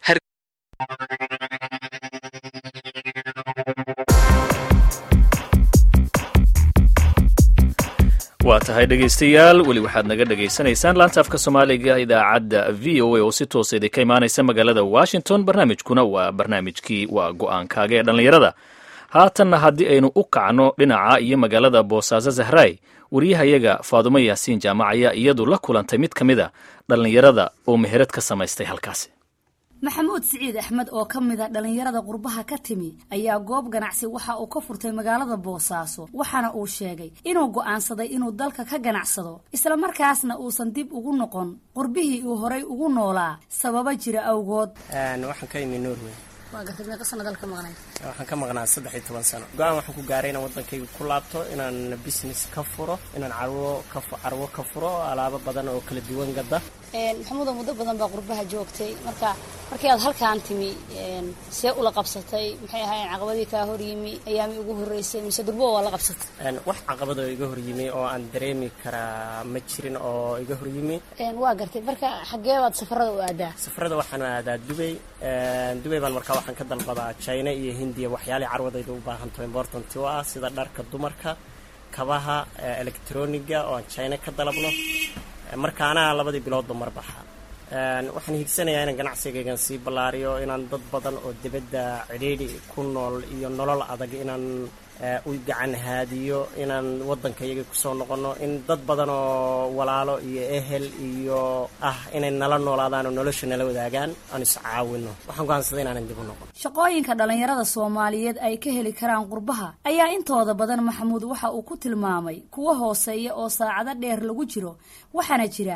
waa tahay dhegaystayaal weli waxaad naga dhegaysanaysaan laanta afka soomaaliga idaacadda v o a oo si toosa idinka imaanaysa magaalada washington barnaamijkuna waa barnaamijkii waa go-aankaaga ee dhallinyarada haatanna haddii aynu u kacno dhinaca iyo magaalada boosaaso zahraay wariyahayaga faadumo yaasiin jaamac ayaa iyadu la kulantay mid ka mid a dhallinyarada oo meherad ka samaystay halkaasi maxamuud siciid axmed oo ka mid a dhallinyarada qurbaha ka timi ayaa goob ganacsi waxa uu ka furtay magaalada boosaaso waxaana uu sheegay inuu go'aansaday inuu dalka ka ganacsado islamarkaasna uusan dib ugu noqon qurbihii uu horay ugu noolaa sababa jira awgood waxaan ka imi norway waa gartay meeqa sano dalka maqnay waxaan ka maqnaa saddex iyo toban sano go-aan waxaan ku gaaray inaan waddankayga ku laabto inaan business ka furo inaan carwo ka carwo ka furo alaabo badan oo kala duwan gada maxamuudo muddo badan baa qurbaha joogtay marka markii aad halkaan timi see ula qabsatay maxay ahaayeen caqabadii kaa horyimi ayaami ugu horreysay mise durbo waa la qabsatay wax caqabadoo iga horyimi oo aan dareemi karaa ma jirin oo iga horyimi waa gartay marka xaggee baad safarada u aadaa safarada waxaan aadaa dubay dubay baan markaa waxaan ka dalbadaa china iyo hindiya waxyaalii carwadayda u baahanto important u ah sida dharka dumarka kabaha electroniga oo aan china ka dalabno markaana labadii biloodba mar baxa waxaan higsanayaa inaan ganacsigaygan sii ballaariyo inaan dad badan oo dibadda cidhiidhi ku nool iyo nolol adag inaan u gacan haadiyo inaan waddankayaga kusoo noqonno in dad badan oo walaalo iyo ehel iyo ah inay nala noolaadaan oo nolosha nala wadaagaan aan iscaawino waxaan go'aansaday inaanan dib u noqon shaqooyinka dhallinyarada soomaaliyeed ay ka heli karaan qurbaha ayaa intooda badan maxamuud waxa uu ku tilmaamay kuwa hooseeya oo saacado dheer lagu jiro waxaana jira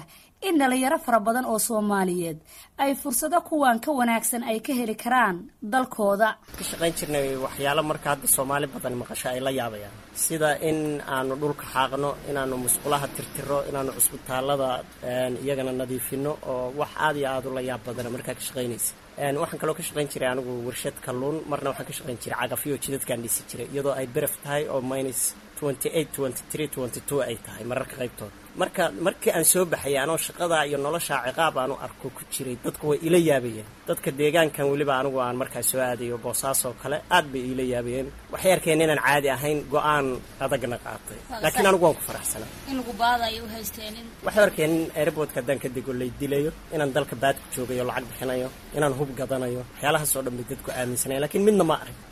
in dhalinyaro fara badan oo soomaaliyeed ay fursado kuwan ka wanaagsan ay ka heli karaan dalkooda ka shaqayn jirnay waxyaalo marka hadda soomaali badan maqasho ay la yaabayaan sida in aanu dhulka xaaqno inaanu musqulaha tirtiro inaanu cusbitaalada iyagana nadiifino oo wax aad iyo aad ula yaab badana markaa ka shaqaynaysa waxaan kaloo ka shaqayn jiray anigu warshad kalluun marna waxaan ka shaqayn jiray cagafyo jidadkaan dhisi jiray iyadoo ay beraf tahay oo minus ay tahay mararka qaybtooda marka markii aan soo baxayay anoo shaqadaa iyo noloshaa ciqaab aanu arko ku jiray dadku way ila yaabayeen dadka deegaankan weliba anigu aan markaa soo aadayo boosaasoo kale aad bay iila yaabayeen waxay arkeen inaan caadi ahayn go-aan adagna qaatay laakiin anigu waan ku faraxsanaa waxay arkeen in airboodka haddaan ka dego lay dilayo inaan dalka baad ku joogayo lacag bixinayo inaan hub gadanayo waxyaalahaas oo dhan bay dadku aaminsanaya lakiin midna ma arag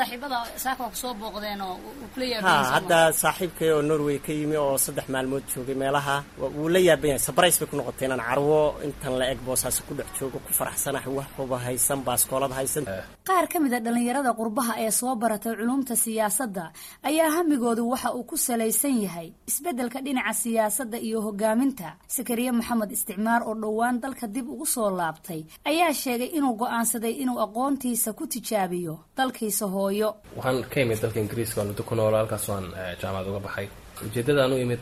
ha hadda saaxiibkay oo norway ka yimi oo saddex maalmood joogay meelaha wuu la yaaban yahay sabrais bay ku noqotay inaan carwo intan la eg boosaasi ku dhex joogo ku faraxsanahay wax huba haysan baaskoolad haysan qaar ka mid a dhallinyarada qurbaha ee soo baratay culumta siyaasadda ayaa hamigoodu waxa uu ku salaysan yahay isbeddelka dhinaca siyaasadda iyo hogaaminta sakariye maxamed isticmaar oo dhowaan dalka dib ugu soo laabtay ayaa sheegay inuu go'aansaday inuu aqoontiisa ku tijaabiyo dalkiisa waxaan ka imid dalka ingiriiska waan muddo ku noolo halkaas waan jaamacad uga baxay ujeeddada aan u imid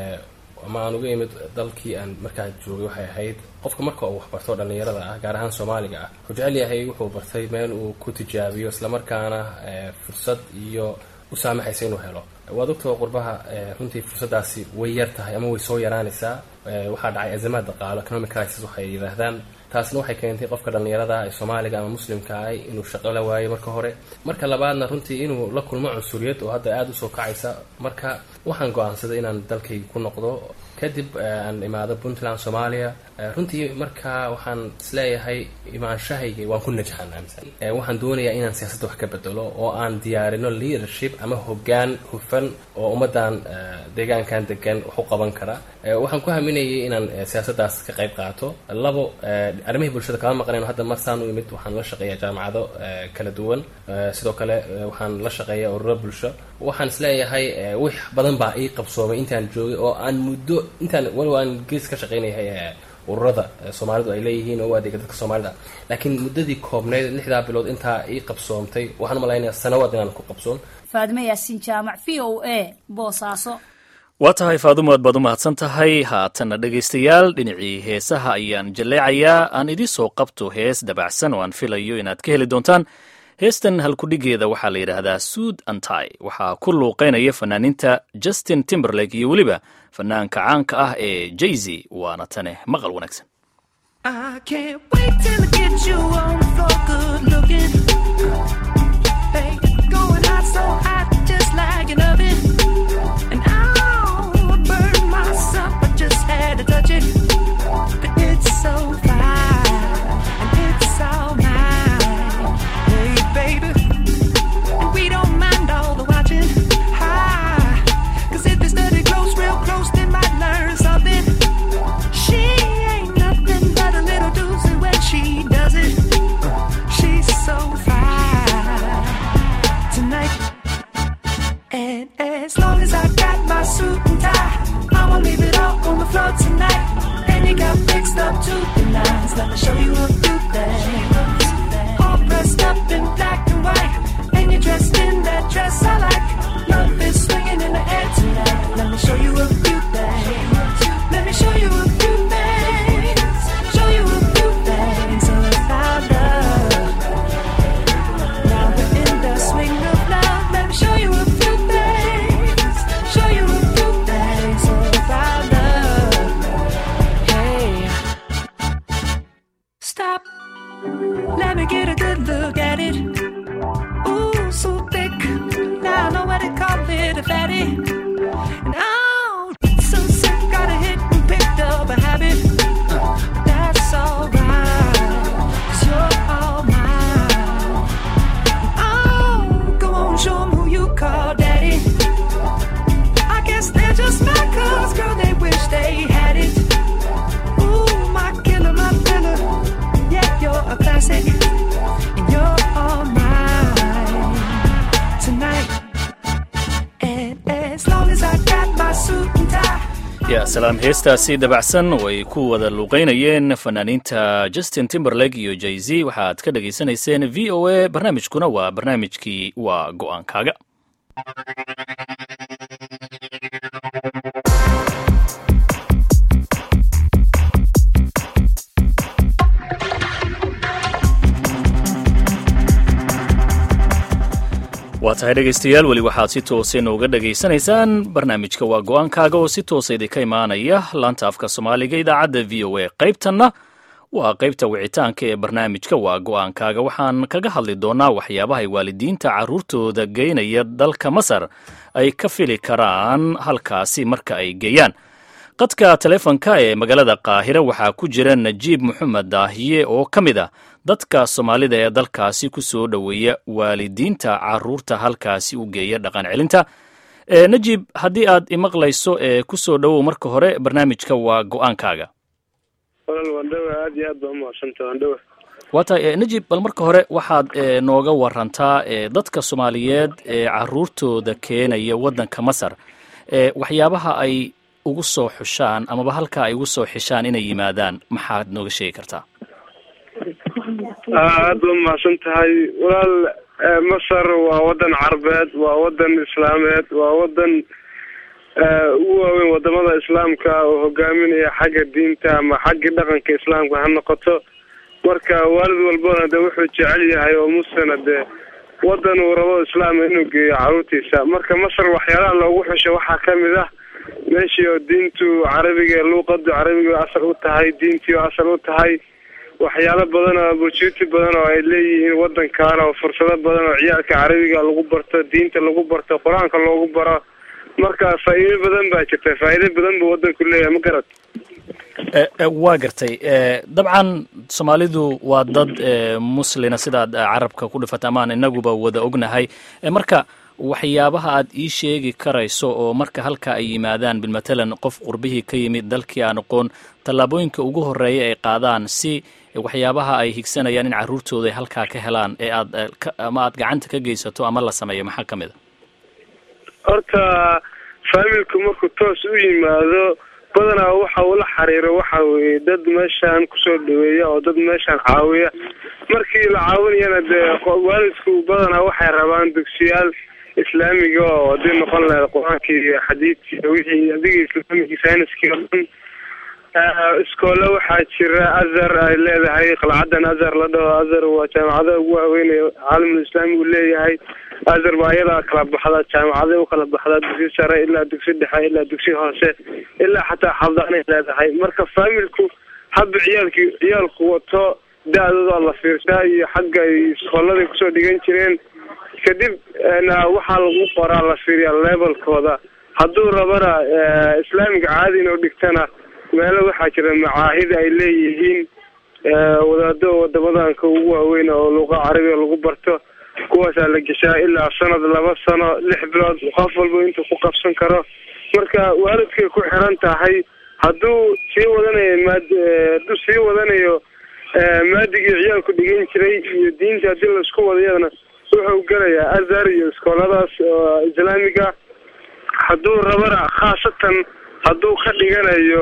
ama aan uga imid dalkii aan markaa joogay waxay ahayd qofka marka uu waxbarto dhallinyarada ah gaar ahaan soomaaliga ah wuxuu jecel yahay wuxuu bartay meel uu ku tijaabiyo islamarkaana fursad iyo u saamaxaysa inuu helo waad ogtao qurbaha runtii fursaddaasi way yar tahay ama way soo yaraanaysaa waxaa dhacay azamaad dhaqaalo economic crisis waxay yidhaahdaan taasna waxay keentay qofka dhallinyarada ee soomaaliga ama muslimka ah inuu shaqo la waayo marka hore marka labaadna runtii inuu la kulmo cunsuriyad oo hadda aada usoo kacaysa marka waxaan go-aansaday inaan dalkayga ku noqdo kadib aan imaado puntland soomaaliya runtii marka waxaan isleeyahay imaanshahayga waan ku najaxan aaminsan waxaan doonayaa inaan siyaasadda wax ka bedelo oo aan diyaarino leadership ama hoggaan hufan oo ummaddan deegaankan degan wax u qaban kara waxaan ku haminayay inaan siyaasaddaas ka qayb qaato labo arrimihii bulshada kama maqnayn hadda marsaan u imid waxaan la shaqeeyaa jaamacado kala duwan sidoo kale waxaan la shaqeeyaa ururo bulsho waxaan isleeyahay wix badan baa ii qabsoomay intaan joogay oo aan muddo intaan walow aan gees ka shaqaynayahay ururada soomaalidu ay leeyihiin oo u adeega dadka soomaalida laakiin muddadii koobnayd lixdaa bilood intaa ii qabsoomtay waxaan umalaynaya sanawaad inaan ku qabsoon faadime yaasiin jaamac v o a boosaaso waa tahay faadumo aad baad u mahadsan tahay haatanna dhegaystayaal dhinacii heesaha ayaan jalleecayaa aan idii soo qabto hees dabacsan oo aan filayo inaad ka heli doontaan heestan halkudhigeeda waxaa la yidhaahdaa suud antai waxaa ku luuqaynaya fanaaniinta justin timberlake iyo weliba fanaanka caanka ah ee jayzy waana tane maqal wanaagsan ya salaam heestaasi dabacsan oo ay ku wada luuqaynayeen fanaaniinta justin timberlake iyo jay z waxaad ka dhegaysanayseen v o a barnaamijkuna waa barnaamijkii waa go'aankaaga waa tahay dhegaystayaal weli waxaad si toosa nooga dhegaysanaysaan barnaamijka waa go'aankaaga oo si toosa idinka imaanaya laanta afka soomaaliga idaacadda v o a qaybtanna waa qaybta wicitaanka ee barnaamijka waa go'aankaaga waxaan kaga hadli doonaa waxyaabaha ay waalidiinta carruurtooda geynaya dalka masar ay ka fili karaan halkaasi marka ay geeyaan qadka taleefonka ee magaalada qaahira waxaa ku jira najiib moxamed daahiye oo ka mid ah dadka soomaalida ee dalkaasi ku soo dhoweeya waalidiinta caruurta halkaasi u geeya dhaqan celinta najiib haddii aad imaqlayso ee ku soo dhowow marka hore barnaamijka waa go-aankaaga walaal waandhawa aad iyo aad baa umahadsanta waandhawa waa tahay najib bal marka hore waxaad nooga warantaa dadka soomaaliyeed ee caruurtooda keenaya waddanka masar waxyaabaha ay ugu soo xushaan amaba halkaa ay ugu soo xishaan inay yimaadaan maxaad nooga sheegi kartaa aad ba umahadsan tahay walaal masar waa wadan carabeed waa wadan islaameed waa wadan ugu waaweyn wadamada islaamka oo hogaaminaya xagga diinta ama xaggii dhaqanka islaamka ha noqoto marka waalid walbana de wuxuu jecel yahay oo muslina dee wadan uu rabo islaama inuu geeyo caruurtiisa marka masar waxyaalaha loogu xusho waxaa kamid ah meeshii oo diintu carabiga luuqadu carabiga asal u tahay diintii oo asal u tahay waxyaalo badan oo opportunity badan oo ay leeyihiin wadankan oo fursado badan oo ciyaalka carabiga lagu barto diinta lagu barto qur-aanka loogu baro marka faa'iido badan baa jirta faa'iido badan buu wadanku leeyahay ma garad waa gartay dabcan soomaalidu waa dad muslina sidaad carabka ku dhifata amaan inaguba wada ognahay marka waxyaabaha aad ii sheegi karayso oo marka halka ay yimaadaan bilmatalan qof qurbihii ka yimid dalkii aan aqoon tallaabooyinka ugu horeeya ay qaadaan si waxyaabaha ay higsanayaan in carruurtooda ay halkaa ka helaan ee aad ama aad gacanta ka geysato ama la sameeyo maxaa ka mid a horta faamilku markuu toos u yimaado badanaa waxa uu la xiriiro waxa weye dad meeshaan kusoo dhaweeya oo dad meeshaan caawiya markii la caawinayana dee waalidku badanaa waxay rabaan dugsiyaal islaamiga oo hadii noqon lahayd qur-aankii iyo xadiidkii wixii adiga islaamigii sayniskii oo dhan iskoole waxaa jira azhar ay leedahay qalcadan azhar la dhaho azhar waa jaamacada ugu waaweynay caalamul islaami uu leeyahay azhar baa iyadaa kala baxda jaamacaday u kala baxdaa dugsi sare ilaa dugsi dhexe ilaa dugsi hoose ilaa xataa xabdaanay leedahay marka faamilku hadba ciyaalkii ciyaalku wato da-dooda la fiirsaa iyo xagga ay iskooladay kusoo dhigan jireen kadib na waxaa lagu qoraa la fiiriyaa levelkooda hadduu rabana islaamiga caadi inuu dhigtana meelo waxaa jira macaahid ay leeyihiin wadaado wadamadanka ugu waaweyn oo luuqa carabiga lagu barto kuwaasaa la geshaa ilaa sanad laba sano lix bilood qof walba intuu ku qabsan karo marka waalidkay ku xiran tahay hadduu sii wadanayo maad hadduu sii wadanayo maadigii ciyaalku dhigan jiray iyo diinta haddii laisku wadayadana wuxuu gelayaa azhar iyo iskooladaas islaamiga hadduu rabana khaasatan hadduu ka dhiganayo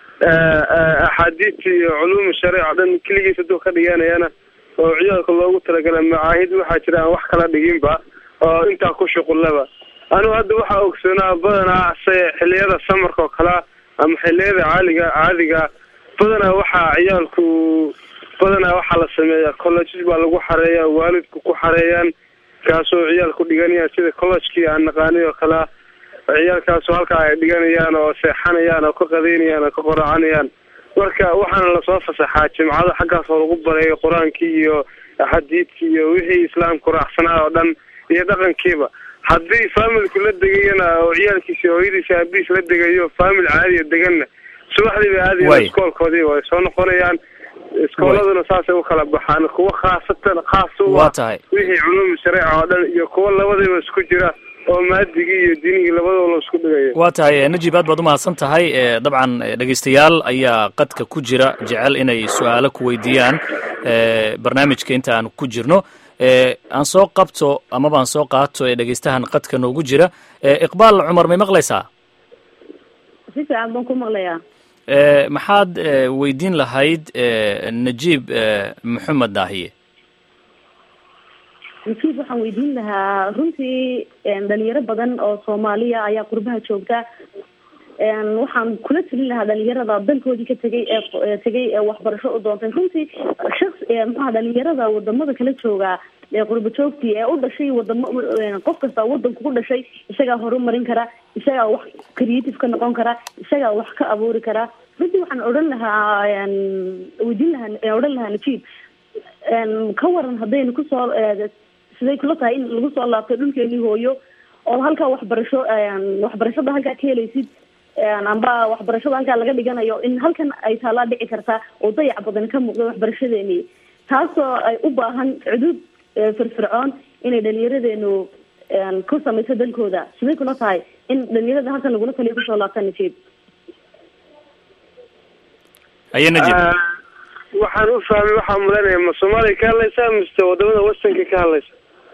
axaadiidta iyo culuuma shariica o dhan keligiis hadduu ka dhiganayana oo ciyaalka loogu talagala macaahid waxaa jira aan wax kala dhiginba oo intaa ku shuqullaba anigu hadda waxaa ogsoonaa badanaa se xiliyada samarka oo kalea ama xiliyada caaliga caadiga badanaa waxaa ciyaalku badanaa waxaa la sameeyaa colleges baa lagu xareeya waalidku ku xareeyaan kaasoo ciyaalku dhiganayaan sida collegekii aan naqaanay oo kalea ciyaalkaasu halkaa ay dhiganayaan oo seexanayaan oo ka qadaynayaan oo ka qoraacanayaan marka waxaana lasoo fasaxaa jimcada xaggaas oo lagu bareeyo qur-aankii iyo xadiidkii iyo wixii islaamku raacsanaa oo dhan iyo dhaqankiiba haddii faamilku la degayana oo ciyaalkiisa hooyadiisa aabihiis la degayo faamil caadiya deganna subaxdii bay aadayaan iskoolkoodii way soo noqonayaan iskooladuna saasay u kala baxaan kuwa khaasatan khaas u ah wixii culuumi shareeca oo dhan iyo kuwa labadiiba isku jira oo maadigii iyo diinigii labadaba la isku dhigayo waa tahay najib aad baad umahadsan tahay dabcan dhegaystayaal ayaa qadka ku jira jecel inay su-aalo ku weydiiyaan barnaamijka inta aan ku jirno aan soo qabto amaba aan soo qaato ee dhegaystahan qadka noogu jira iqbaal cumar may maqlaysaa si fiican baan ku maqlayaa maxaad weydiin lahayd najiib maxamed daahiye najiib waxaan weydiin lahaa runtii dhalinyaro badan oo soomaaliya ayaa qurbaha joogta waxaan kula telin lahaa dhalinyarada dalkoodii ka tegay ee tegay ee waxbarasho u doontay runtii shaks maxaa dhalinyarada wadamada kala jooga ee qurba joogtii ee u dhashay wadamo qof kasta wadanku ku dhashay isagaa horumarin kara isagaa wax creative ka noqon kara isagaa wax ka abuuri kara runtii waxaan odhan lahaa weydiin lahaa odhan lahaa najiib ka waran haddaynu kusoo siday kula tahay in lagu soo laabto dhulkeenii hooyo oo halkaa waxbarasho waxbarashada halkaa ka helaysid amba waxbarashada halkaa laga dhiganayo in halkan ay taalaa dhici kartaa oo dayac badan ka muuqda waxbarashadeeni taasoo ay u baahan cuduud firfircoon inay dhalinyaradeenu ku samayso dalkooda siday kula tahay in dhalinyarada halkan lagula taliyo kusoo laabta najiib aye najiib waxaan u fahmay waxaa mudanaya ma soomaaliya ka hadlaysaa mise wadamada wastanka ka hadlaysa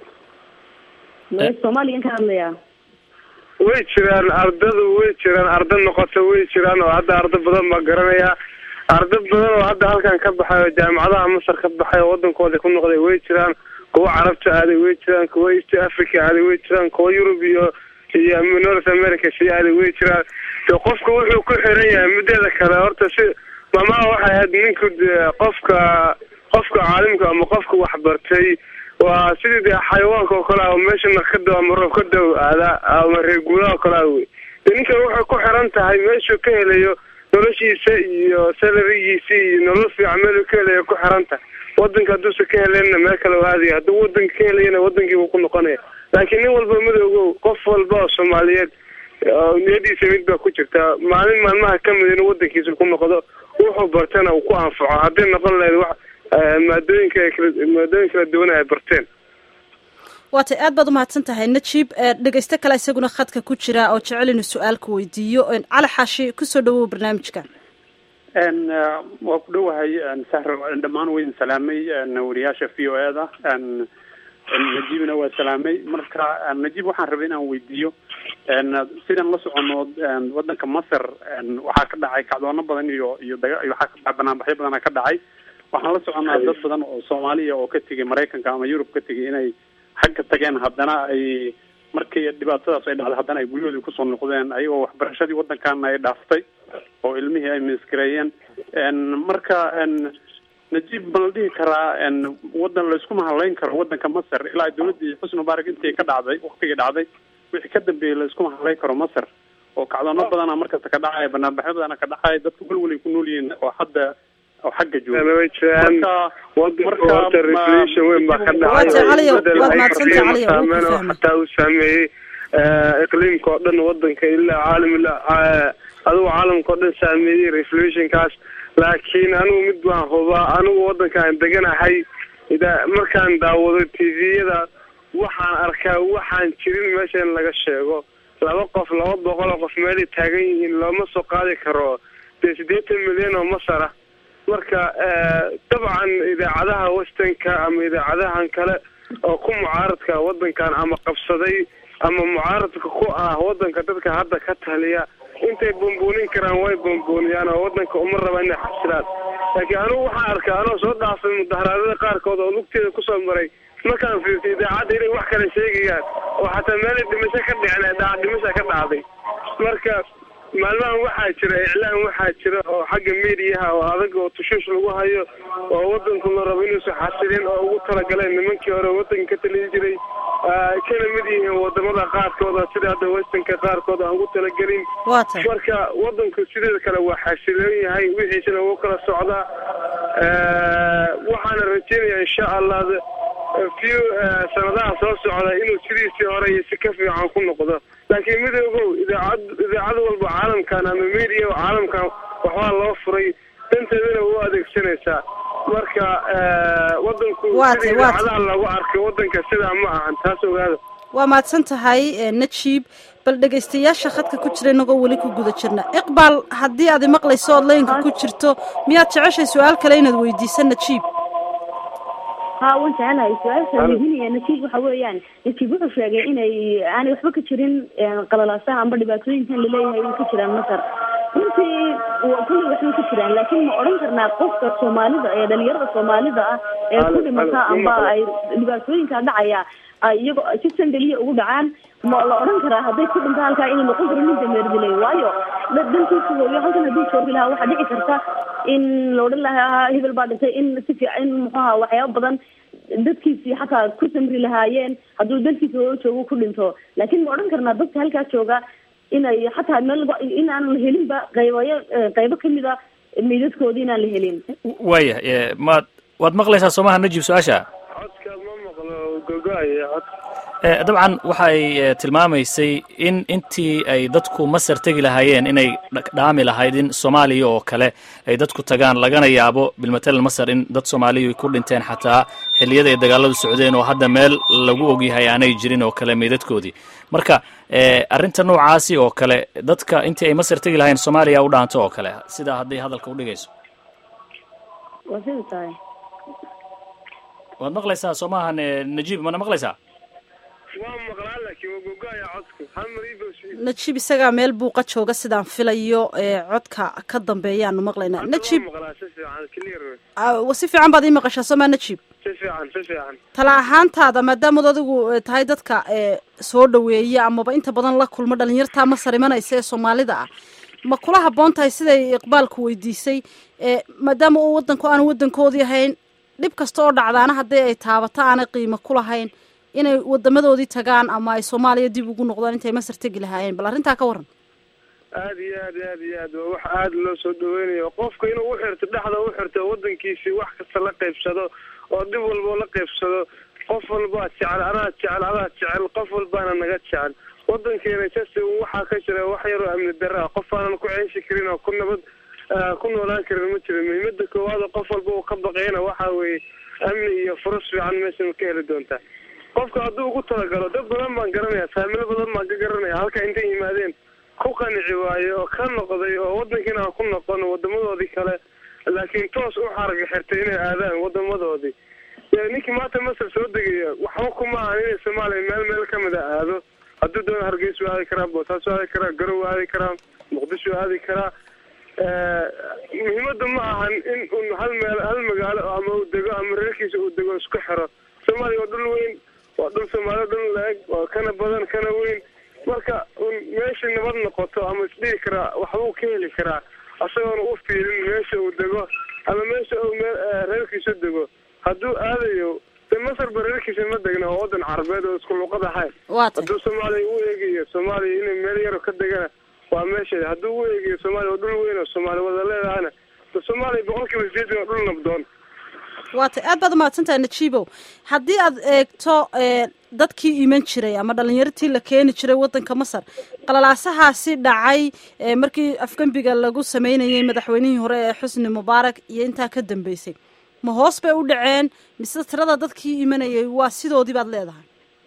soomaaliyan ka hadlayaa way jiraan ardadu way jiraan arda noqota way jiraan oo hadda ardo badan baa garanaya ardo badan oo hadda halkan ka baxay oo jaamacadaha masar ka baxay oo wadankooda ku noqday way jiraan kuwa carabta aaday way jiraan kuwa east africa aaday way jiraan kuwa yurub iyo iyo north america sii aaday way jiraan de qofka wuxuu ku xiran yahay mideeda kale horta si mamaha waxay ahayd ninku qofka qofka caalimka ama qofka waxbartay waa sidii dee xayawaanka oo kale ah meeshana ka daw ama roob ka daw aada ama reer guuraha oo kale ah wey de ninkan waxay ku xiran tahay meeshuu ka helayo noloshiisa iyo salarigiisa iyo nolol fiican meeluu ka helayo ku xiran tahay wadanka hadduusa ka helenna meel kale u aadaya hadduu wadanka ka helayana wadankiibuu ku noqonaya laakiin nin walba madoogow qof walba oo soomaaliyeed niyadiisa mid baa ku jirtaa maalin maalmaha kamid inuu wadankiisa ku noqdo wuxuu bartana uu ku anfaco hadday noqon lahayd wax maadooyinka maadooyin kala duwan ay barteen waatay aad baad umahadsan tahay najiib dhegeyste kale isaguna khadka ku jira oo jecel inuu su-aalka weydiiyo cali xaashi kusoo dhawow barnaamijka waa ku dhowahay sahro dhammaan weydin salaamay wariyaasha v o e da najiibna waa salaamay marka najiib waxaan rabay inaan weydiiyo sidaan la socono wadanka masar waxaa ka dhacay kacdoono badan iyo iyo daga waxaa ka dhacay banaanbaxyo badana ka dhacay waxaan la soconaa dad badan oo soomaaliya oo ka tegay maraykanka ama yurub ka tegay inay xagga tageen haddana ay markii dhibaatadaas ay dhacday haddana ay guryahoodii kusoo noqdeen ayagoo waxbarashadii waddankaana ay dhaaftay oo ilmihii ay miskireeyeen marka najiib ma la dhihi karaa wadan laysku mahalayn karo wadanka masar ilaa dawladdii xusni mubaarak intii ka dhacday waktigii dhacday wixii ka dambeeyey laysku mahalayn karo masar oo kacdoono badana markasta ka dhacaya banaanbaxyo badana ka dhacaya dadku wal walay ku nool yihiin oo hadda oo xagga jooga xataa uu saameeyey iqliimka oo dhan wadanka ilaa caalam ilaa adigu caalamka oo dhan saameeyey revolutionkaas laakiin anigu mid baan hubaa anigu wadankaan deganahay markaan daawado tviyada waxaan arkaa waxaan jirin meesha in laga sheego laba qof laba boqol oo qof meelay taagan yihiin looma soo qaadi karo dee siddeetan milyan oo masar ah marka dabcan idaacadaha wastanka ama idaacadahan kale oo ku mucaaradka wadankan ama qabsaday ama mucaaradka ku ah wadanka dadka hadda ka taliya intay bambuunin karaan way bambuuniyaan oo wadanka uma raba inay xasilaan laakiin anigu waxaan arkaa anoo soo dhaafay mudaharaadada qaarkood oo lugteeda kusoo maray markaan fiirtay idaacadda inay wax kale sheegayaan oo xataa meelay dhimasho ka dhicin dhac dhimasha ka dhacday marka maalmahan waxaa jira iclaan waxaa jira oo xagga mediaha oo adag oo tushuush lagu hayo oo wadanku la rabo inuusan xasilin oo ugu talagaleen nimankii hore wadanka ka talin jiray kana mid yihiin wadamada qaarkooda sida hadda westernka qaarkood aan ugu talagelin marka wadanku sideeda kale waa xasiloon yahay wixiisana wuu kala socdaa waxaana rajeynaya insha allah few sanadaha soo socda inuu sidiisii hore iyo si ka fiican ku noqdo laakiin midoogow idaacad idaacad walba caalamkan ama media caalamkan waxbaa loo furay danteedana u adeegsanaysaa marka wadanku sida idaacadaha lagu arkay wadanka sidaa ma ahan taas ogaada waa mahadsan tahay najiib bal dhegaystayaasha khadka ku jira inagoo weli ku guda jirna iqbaal haddii aad imaqlayso ood laynka ku jirto miyaad jeceshay su-aal kale inaad weydiiso najiib ha waan jecelahay su-aasha weydiinaya najiib waxa weeyaan najiib wuxuu sheegay inay aanay waxba ka jirin qalalaasaha amba dhibaatooyinkan laleeyahay ay ka jiraan masar runtii kulli waxbay ku jiraan laakiin ma odhan karnaa qofka soomaalida ee dhalinyarada soomaalida ah ee ku dhimata amba ay dhibaatooyinka dhacaya ay iyagoo si sandaliya ugu dhacaan ma la odhan karaa hadday ku dhinto halkaa inay noqon karo nin dameerdilay waayo dankiisa hooyo halkan haddii joogi lahaa waxaa dhici karta in la odhan lahaa hebel baa dhintay in si fiican in muxuaha waxyaaba badan dadkiisii xataa ku samri lahaayeen hadduu dalkiisa hooyo joogo ku dhinto laakiin ma odhan karnaa dadka halkaa jooga inay xataa meel in aan la helinba qaybayo qaybo kamid a meydadkoodi inaan la helin waaya maad waad maqlaysaa soomaha najib su-aasha codka ma maqlo gogo-aya cod dabcan waxa ay tilmaamaysay in intii ay dadku masar tegi lahaayeen inay dhaami lahayd in soomaaliya oo kale ay dadku tagaan lagana yaabo bilmatalan masar in dad soomaaliya ku dhinteen xataa xilliyada ay dagaaladu socdeen oo hadda meel lagu ogyahay aanay jirin oo kale meydadkoodii marka arrinta noocaasi oo kale dadka intii ay masar tegi lahayen soomaaliya u dhaanto oo kale sidaa hadday hadalka udhigayso waa sida tahay waad maqlaysaa soo maahan najiib mana maqlaysaa waa maqlaa laakiin waa gogo-aya codku hamar ibos najib isagaa meel buuqa jooga sidaan filayo codka ka dambeeyaanu maqlaynaa najib maqlaa si fiican clear si fiican baad ii maqashaa soo maa najib si fiican si fiican tala ahaantaada maadaamaad adigu tahay dadka soo dhaweeya amaba inta badan la kulmo dhalinyartaa masar imanaysa ee soomaalida ah ma kula habboon tahay siday iqbaalku weydiisay maadaama uu wadanku aanu wadankoodii ahayn dhib kasta oo dhacdaana haddii ay taabato aanay qiimo ku lahayn inay wadamadoodii tagaan ama ay soomaaliya dib ugu noqdaan intay masar tegi lahaayeen bal arrintaa ka waran aad iyo aad aad iyo aad waa wax aada loo soo dhaweynayo qofka inuu uxirto dhexda uxirto wadankiisii wax kasta la qaybsado oo dhib walbao la qaybsado qof walbaa jecel anaa jecel adaa jecel qof walbaana naga jecel wadankeena jasi waxaa ka jira wax yaroo amni darra ah qof aanan ku ceyshi karin oo ku nabad ku noolaan karin ma jiro muhiimada koowaad qof walba uu ka baqayna waxa weeye amni iyo furus fiican meesha ma ka heli doontaa qofka hadduu ugu talagalo dad badan baan garanaya faamilo badan baan ka garanaya halka intay yimaadeen ku qanici waaye oo ka noqday oo wadankiina aan ku noqon wadamadoodii kale laakiin toos u xarga xirtay inay aadaan wadamadoodii ninkii maanta masar soo degaya waxba kuma ahan inay soomaaliya meel meel kamid a aado hadduu doona hargeysu aadi karaa boosaasu aadi karaa garow aadi karaa muqdisho aadi karaa muhiimada ma ahan in un hal meel hal magaalo ama uu dego ama reerkiisa uu dego isku xiro soomaaliya waa dhul weyn waa dhul soomaaliya dhul la-eg waa kana badan kana weyn marka un meesha nabad noqoto ama isdhihi karaa waxbuu ka heli karaa isagoona u fiirin meesha uu dego ama meesha uu me reerkiisa dego hadduu aadayo de masarba reerkiisa ma degna oo wadan carabeed oo isku luqad ahayn hadduu soomaaliya u eegayo soomaaliya inay meel yaro ka degana waa meesheeda hadduu u eegayo soomaaliya waa dhul weyn oo soomaaliya wada leedahana soomaaliya boqol kiiba sideetan waa dhul nabdoon waatay aad baad umahadsantahay najiibow haddii aad eegto dadkii iman jiray ama dhalinyartii la keeni jiray wadanka masar qalalaasahaasi dhacay markii afgembiga lagu sameynayay madaxweynihii hore ee xusni mubaarak iyo intaa ka dambeysay ma hoos bay u dhaceen mise tirada dadkii imanayay waa sidoodii baad leedahay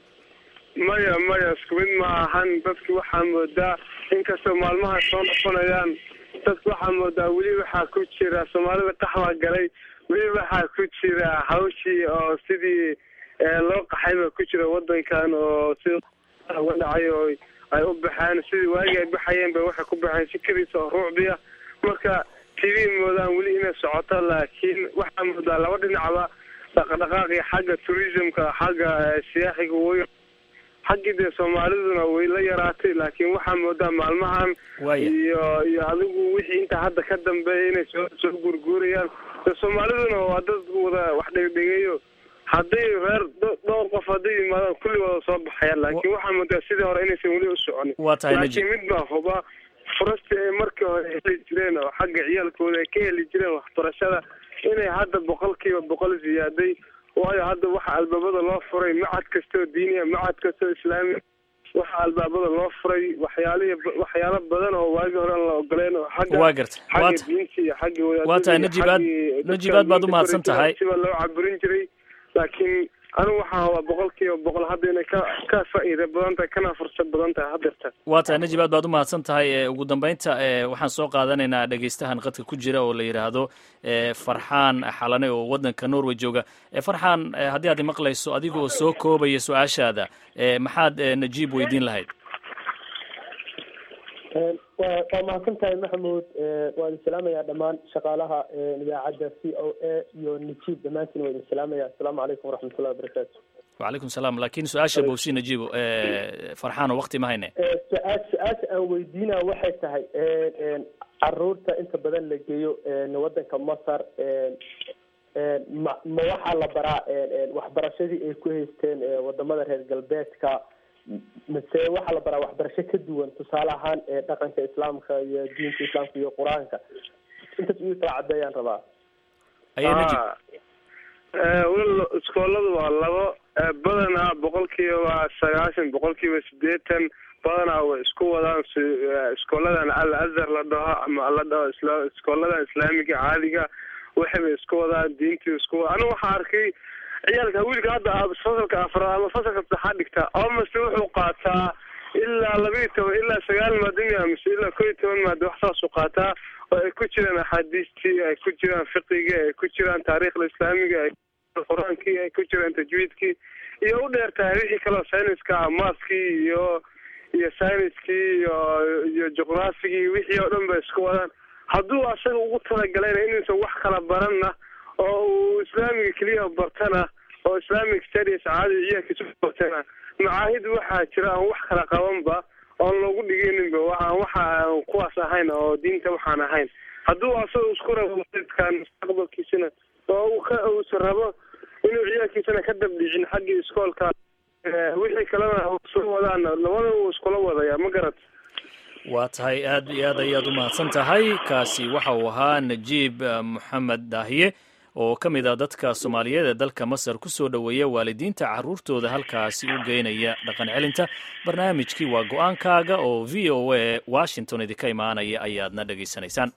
maya maya isku mid ma ahan dadki waxaa moodaa inkastoo maalmaha soo noqonayaan dadku waxaa moodaa weli waxaa ku jira soomaalida qaxwaa galay weli waxaa ku jira hawshii oo sidii loo qaxayba ku jira wadankan oo si uga dhacay oo ay u baxeen sidii waagii ay baxayeen ba waxay ku baxeen sikadiisa oo ruucdiya marka tv moodaan weli inay socoto laakiin waxaa moodaa laba dhinacba dhaqdhaqaaqi xagga tourismka xagga siyaaxiga way xaggii dee soomaaliduna way la yaraatay laakiin waxaa moodaa maalmahan iyo iyo adigu wixii intaa hadda ka dambeeya inay soo soo guurguurayaan soomaaliduna waa dad wada wax dhegdhegeeyo hadday reer dhowr qof hadday yimaadaan kulli wada soo baxayaan laakiin waxaa moodaa sidii hore inaysan weli u soconin laakiin mid baa huba furastii ay markii hore heli jireen oo xagga ciyaalkooda ay ka heli jireen waxbarashada inay hadda boqolkiiba boqol ziyaaday waayo hadda waxa albaabada loo furay macad kastoo diiniya macad kastoo islaamiya waxa albaabada loo furay waxyaalihi waxyaalo badan oo waagi hore aan la ogoleen oo xagga waa garta xagga diinta iyo xagga waa tahay najib aad najib aad baad umahadsan tahay siba loo caburin jiray laakiin anigu waxaa hubaa boqolkiiba boqol hadda inay ka ka faa'iida badan tahay kana fursad badan tahay haddeerta waa tahay najib aad baad umahadsan tahay ugu dambeynta waxaan soo qaadanaynaa dhegeystahan qadka ku jira oo la yidhaahdo farxaan xalane oo wadanka norway jooga farxaan haddii aad maqlayso adigoo soo koobaya su-aashaada maxaad najiib weydiin lahayd waa waa mahadsan tahay maxamuud waan idin salaamayaa dhammaan shaqaalaha idaacadda c o a iyo najiib dhammaantiin waa idin salaamaya asalaamu calaykum waraxmatullahi wabarakaatu wacalaykum salaam laakiin su-aasha bowsi najiibo farxaano wakti ma hayne su-aal su-aasha aan weydiinaa waxay tahay caruurta inta badan la geeyo wadanka masar ma ma waxaa la baraa waxbarashadii ay ku haysteen wadamada reer galbeedka mise waxaa la baraa waxbarasho ka duwan tusaale ahaan dhaqanka islaamka iyo diinta islaamka iyo qur-aanka intaas igu kala cadeeyaan rabaa wel iskooladu waa labo badanaa boqolkiiba sagaashan boqolkiiba sideetan badanaa way isku wadaan iskooladan al azhar la dhaho ama la dhaho isla iskooladan islaamiga caadiga waxayba isku wadaan diintii isku wada aniga waxaa arkay ciyaalka wiilka hadda fasalka afraad ama fasalka saddexaad dhigta almost wuxuu qaataa ilaa laba iyo toban ilaa sagaal maadamiya mise ilaa kow iyo toban maada wax saasuu qaataa oo ay ku jiraan axaadiistii ay ku jiraan fiqigii ay ku jiraan taariikhda islaamiga ay qur-aankii ay ku jiraan tajwiidkii iyo u dheer tahay wixii kaleo sayniska ah maaskii iyo iyo sayniskii iyo iyo juqraafigii wixii oo dhan ba isku wadaan hadduu asaga ugu talagalayna inuusan wax kala baranna oo uu islaamiga keliya bartana oo islamic studies caadi ciyaalkiisa bartana macaahid waxaa jira aan wax kala qabanba oon loogu dhigayninba waxaan waxa aan kuwaas ahayn oo diinta waxaan ahayn hadduu asaga isku rabo waalidkan mustaqbalkiisana oo uu ka uusan rabo inuu ciyaalkiisana ka dabdhicin xaggii iskoolka wixii kalena soo wadaan labada uu iskula wadaya ma garat waa tahay aad iyo aad ayaad u mahadsan tahay kaasi waxa uu ahaa najiib moxamed daahiye oo ka mid ah dadka soomaaliyeed ee dalka masar ku soo dhoweeya waalidiinta carruurtooda halkaasi u geynaya dhaqan celinta barnaamijkii waa go-aankaaga oo v o a washington idinka imaanaya ayaadna dhegaysanaysaan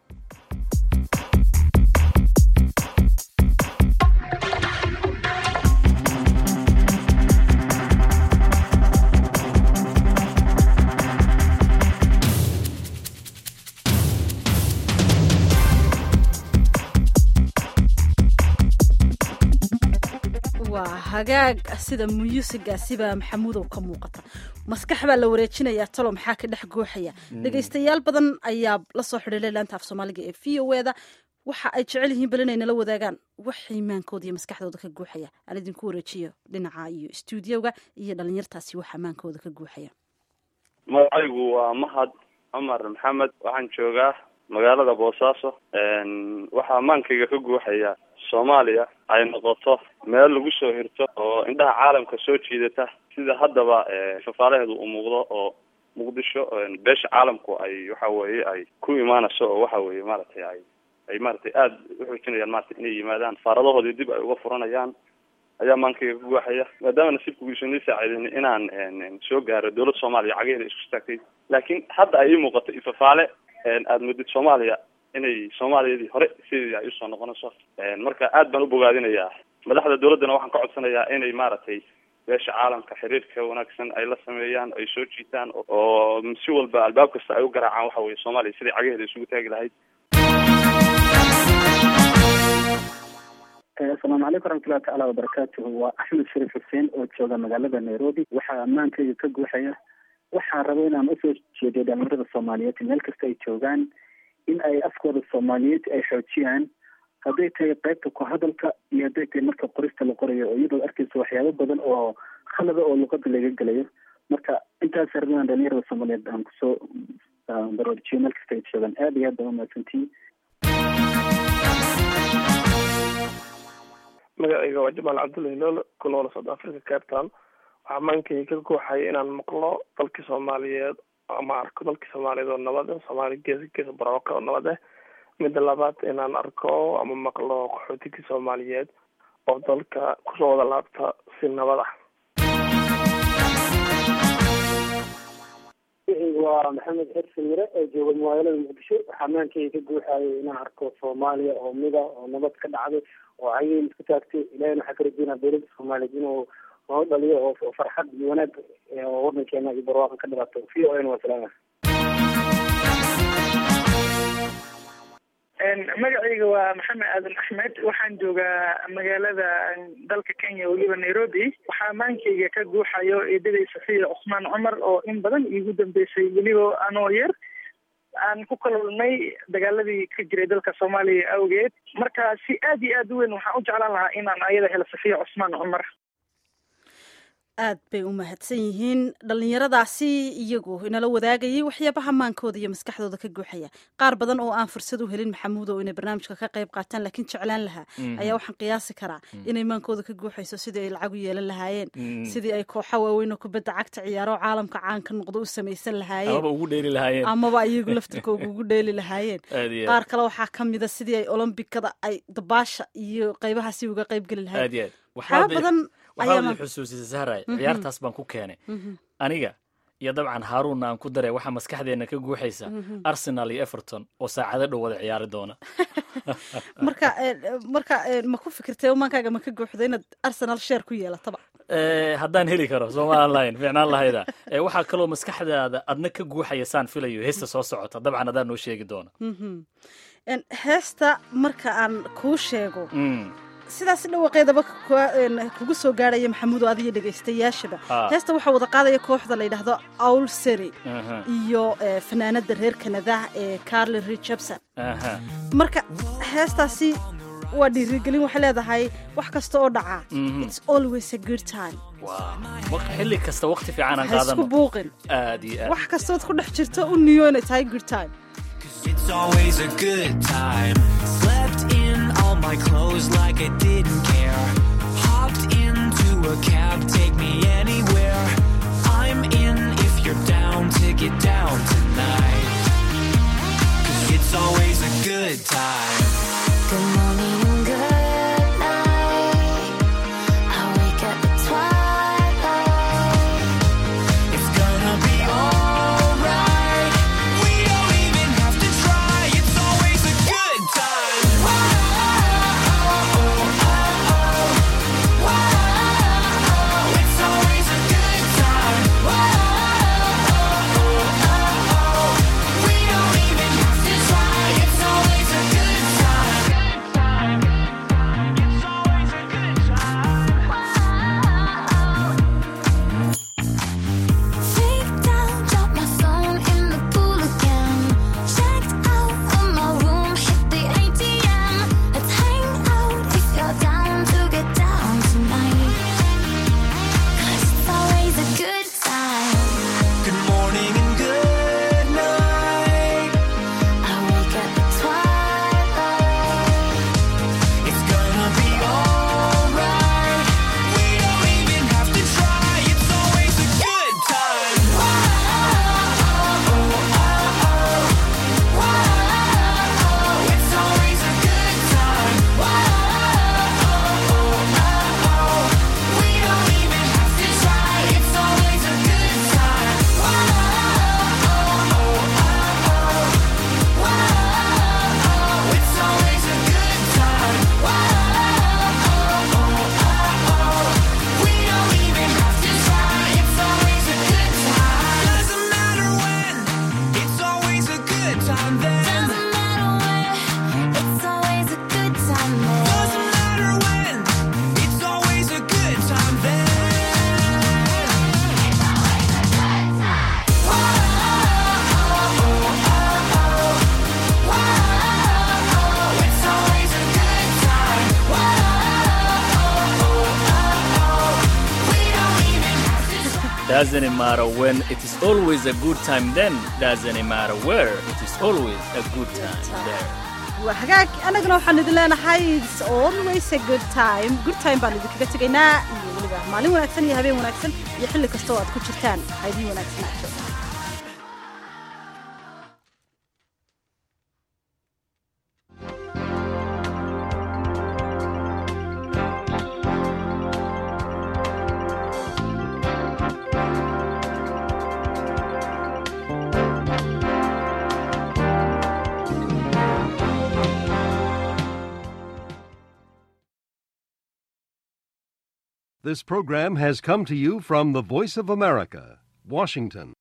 waa hagaag sida muyuusigaasiba maxamuudow ka muuqata maskax baa la wareejinayaa talo maxaa ka dhex gooxaya dhegaystayaal badan ayaa la soo xidhiilay laanta af soomaaliga ee v o eda waxa ay jecel yihiin bal inay nala wadaagaan wax imaankooda iyo maskaxdooda ka guuxaya aan idinku wareejiyo dhinaca iyo stuudioga iyo dhalinyartaasi wax amaankooda ka guuxaya magacaygu waa mahad cumar maxamed waxaan joogaa magaalada boosaaso waxaa amaankayga ka guuxaya soomaaliya ay noqoto meel lagu soo hirto oo indhaha caalamka soo jiidata sida haddaba fafaalaheedu u muuqdo oo muqdisho beesha caalamku ay waxa weeye ay ku imaanayso oo waxa weeye maaragtay ay ay maaragtay aada uxoojinayaan maratay inay yimaadaan faaradahoodii dib ay uga furanayaan ayaa maankayga ka guuxaya maadaama nasiibkugiisu nii saaciidin inaan soo gaaro dowladda soomaaliya cageheeda isku istaagtay laakiin hadda ay ii muuqato ifafaale aada mudid soomaaliya inay soomaaliyadii hore sideedii ay usoo noqonayso marka aad baan u bogaadinayaa madaxda dowladdana waxaan ka codsanayaa inay maaragtay beesha caalamka xiriirka wanaagsan ay la sameeyaan ay soo jiitaan oo si walba albaab kasta ay u garaacaan waxa weye soomaaliya sidai cagaheeda isugu taagi lahayd asalaamu calaykum waraxmatullahi tacaala wabarakaatuhu waa axmed shariif xuseen oo jooga magaalada nairobi waxaa ammaankayga ka guuxaya waxaan raba inaan usoo jeediyo dhalinyarada soomaaliyeed meel kasta ay joogaan in ay afkooda soomaaliyeed ay xoojiyaan hadday tahay qaybta ku hadalka iyo hadday tahay marka qorista la qorayo oo iyadoo arkaysa waxyaabo badan oo khalada oo luqada laga gelayo marka intaas raba inaan dhalinyarada soomaaliyeed aan kusoo baroojiyo meel kasta ay joogaan aad iyo aad baa umahadsantihiin magacayga waa jamaal cabdullahi loolo ku nool south africa cape town waxaa maankayga ka guuxaya inaan maqlo dalkii soomaaliyeed ama arko dalkii soomaaliyeed oo nabad ah soomaaliya geesa geesa barooka oo nabad ah midda labaad inaan arko ama maqlo qaxootigii soomaaliyeed oo dalka kusoo wada laabta si nabad ah waa maxamed xirsi mire oo jooga magaalada muqdisho waxaa maankayga ka guuxaya inaan arko soomaaliya oo mida oo nabad ka dhacday oo cayeen isku taagtay ilahina waxaa ka rajeynaa dowladda soomaaliyeed inuu noo dhaliyo oo farxad iyo wanaag oo wadankeena iyo barwaaqan ka dhibaato v o n waa salaama magacayga waa maxamed aadan axmed waxaan joogaa magaalada dalka kenya weliba nairobi waxaa maankayga ka guuxayo eedaday safiya cusmaan cumar oo in badan iigu dambeysay weliba anoo yar aan ku kalulnay dagaaladii ka jiray dalka soomaaliya awgeed marka si aad iyo aad u weyn waxaan u jeclaan lahaa inaan ayada helo safiya cusmaan cumar aad bay u mahadsan yihiin dhallinyaradaasi iyagu inala wadaagayay waxyaabaha maankooda iyo maskaxdooda ka guuxaya qaar badan oo aan fursad u helin maxamuud oo inay barnaamijka ka qayb qaataan laakiin jeclaan lahaa ayaa waxaan qiyaasi karaa inay maankooda ka guuxayso sidii ay lacag u yeelan lahaayeen sidii ay kooxa waaweyn oo kubadda cagta ciyaaro caalamka caanka noqdo u samaysan lahaayeen amaba ugu dheeli lahaayeen amaba iyagu laftirkooga ugu dheeli lahaayeen Aad iyo aad. qaar kale waxaa ka mida sidii ay olombikada ay dabaasha iyo qaybahaasi uga qayb geli aad lahaayeen iyo aad waxyaaba badan waxaad ayaa i xusuusisay sahray Mhm. ciyaartaas baan ku keenay Mhm. aniga iyo dabcan haaruunna aan ku daray waxaa maskaxdeena ka guuxaysa Mhm. arsenal iyo everton oo saacado dhow wada ciyaari doona marka eh, marka eh, ma ku fikirtay umaankaaga ma ka guuxdo inaad arsenal sheer ku yeelataba Eh, haddaan heli karo soomaalan lahayn fiicnaan lahayda Eh, waxaa kaloo maskaxdaada adna ka guuxaya saan filayo heesta soo socota dabcan adaan noo sheegi doona Mhm. En, heesta marka aan kuu sheego Mm. sidaas dhawaqeedaba ku- en, kugu soo gaarhaya maxamuud oo adiyo dhegaystayaashaba Ha. heesta waxaa wada qaadaya kooxda la yidhaahdo awl seri Aha, iyo eh, fanaanada reer kanada ee carly richardson aha. marka heestaasi waa dhiirigelin waxay leedahay wax kasta oo dhaca Mhm. it's always a good time Waa. Waq- xilli kasta waqti fiican aan ha isku qaadano buuqin aad iyo aad wax kastood ku dhex jirto u niyo inay tahay good time It's always a good time. Slept in all my clothes like I didn't care. Hopped into a cab, take me anywhere. I'm in if you're down to get down tonight. 'Cause it's always a good time. Good morning and good night. I wake up at twilight. It's gonna be alright. We don't even have to try. It's always a good time. It's always a good time. We don't even have to try. It's always a good time. It's always a good Freak down, drop my phone in the pool again. Checked out of my room, hit the ATM. Let's hang out if you're down to get down tonight. 'Cause it's always a good time. Good morning and good night. I wake up at twilight. It's gonna be alright. We don't even have to try. It's always a good time. It's always a good time. We don't even have to try. It's always a good time. It's always a good time. We don't even have to try. It's always a good time. Doesn't matter when. It's always a good time then. Doesn't matter where, it's always a good time there. Doesn't matter when. It's always a good time then. It's always a good time. We don't even have to doesn't matter when it is always a good time then doesn't matter where it is always a good time there waa hagaag annagana waxaan idin leenahay it's always a good time good time baan idinkaga tegaynaa iyo weliba maalin wanaagsan iyo habeen wanaagsan iyo xilli kasta oo aad ku jirtaan ha idiin wanaagsanaato This program has come to you from the Voice of America, Washington.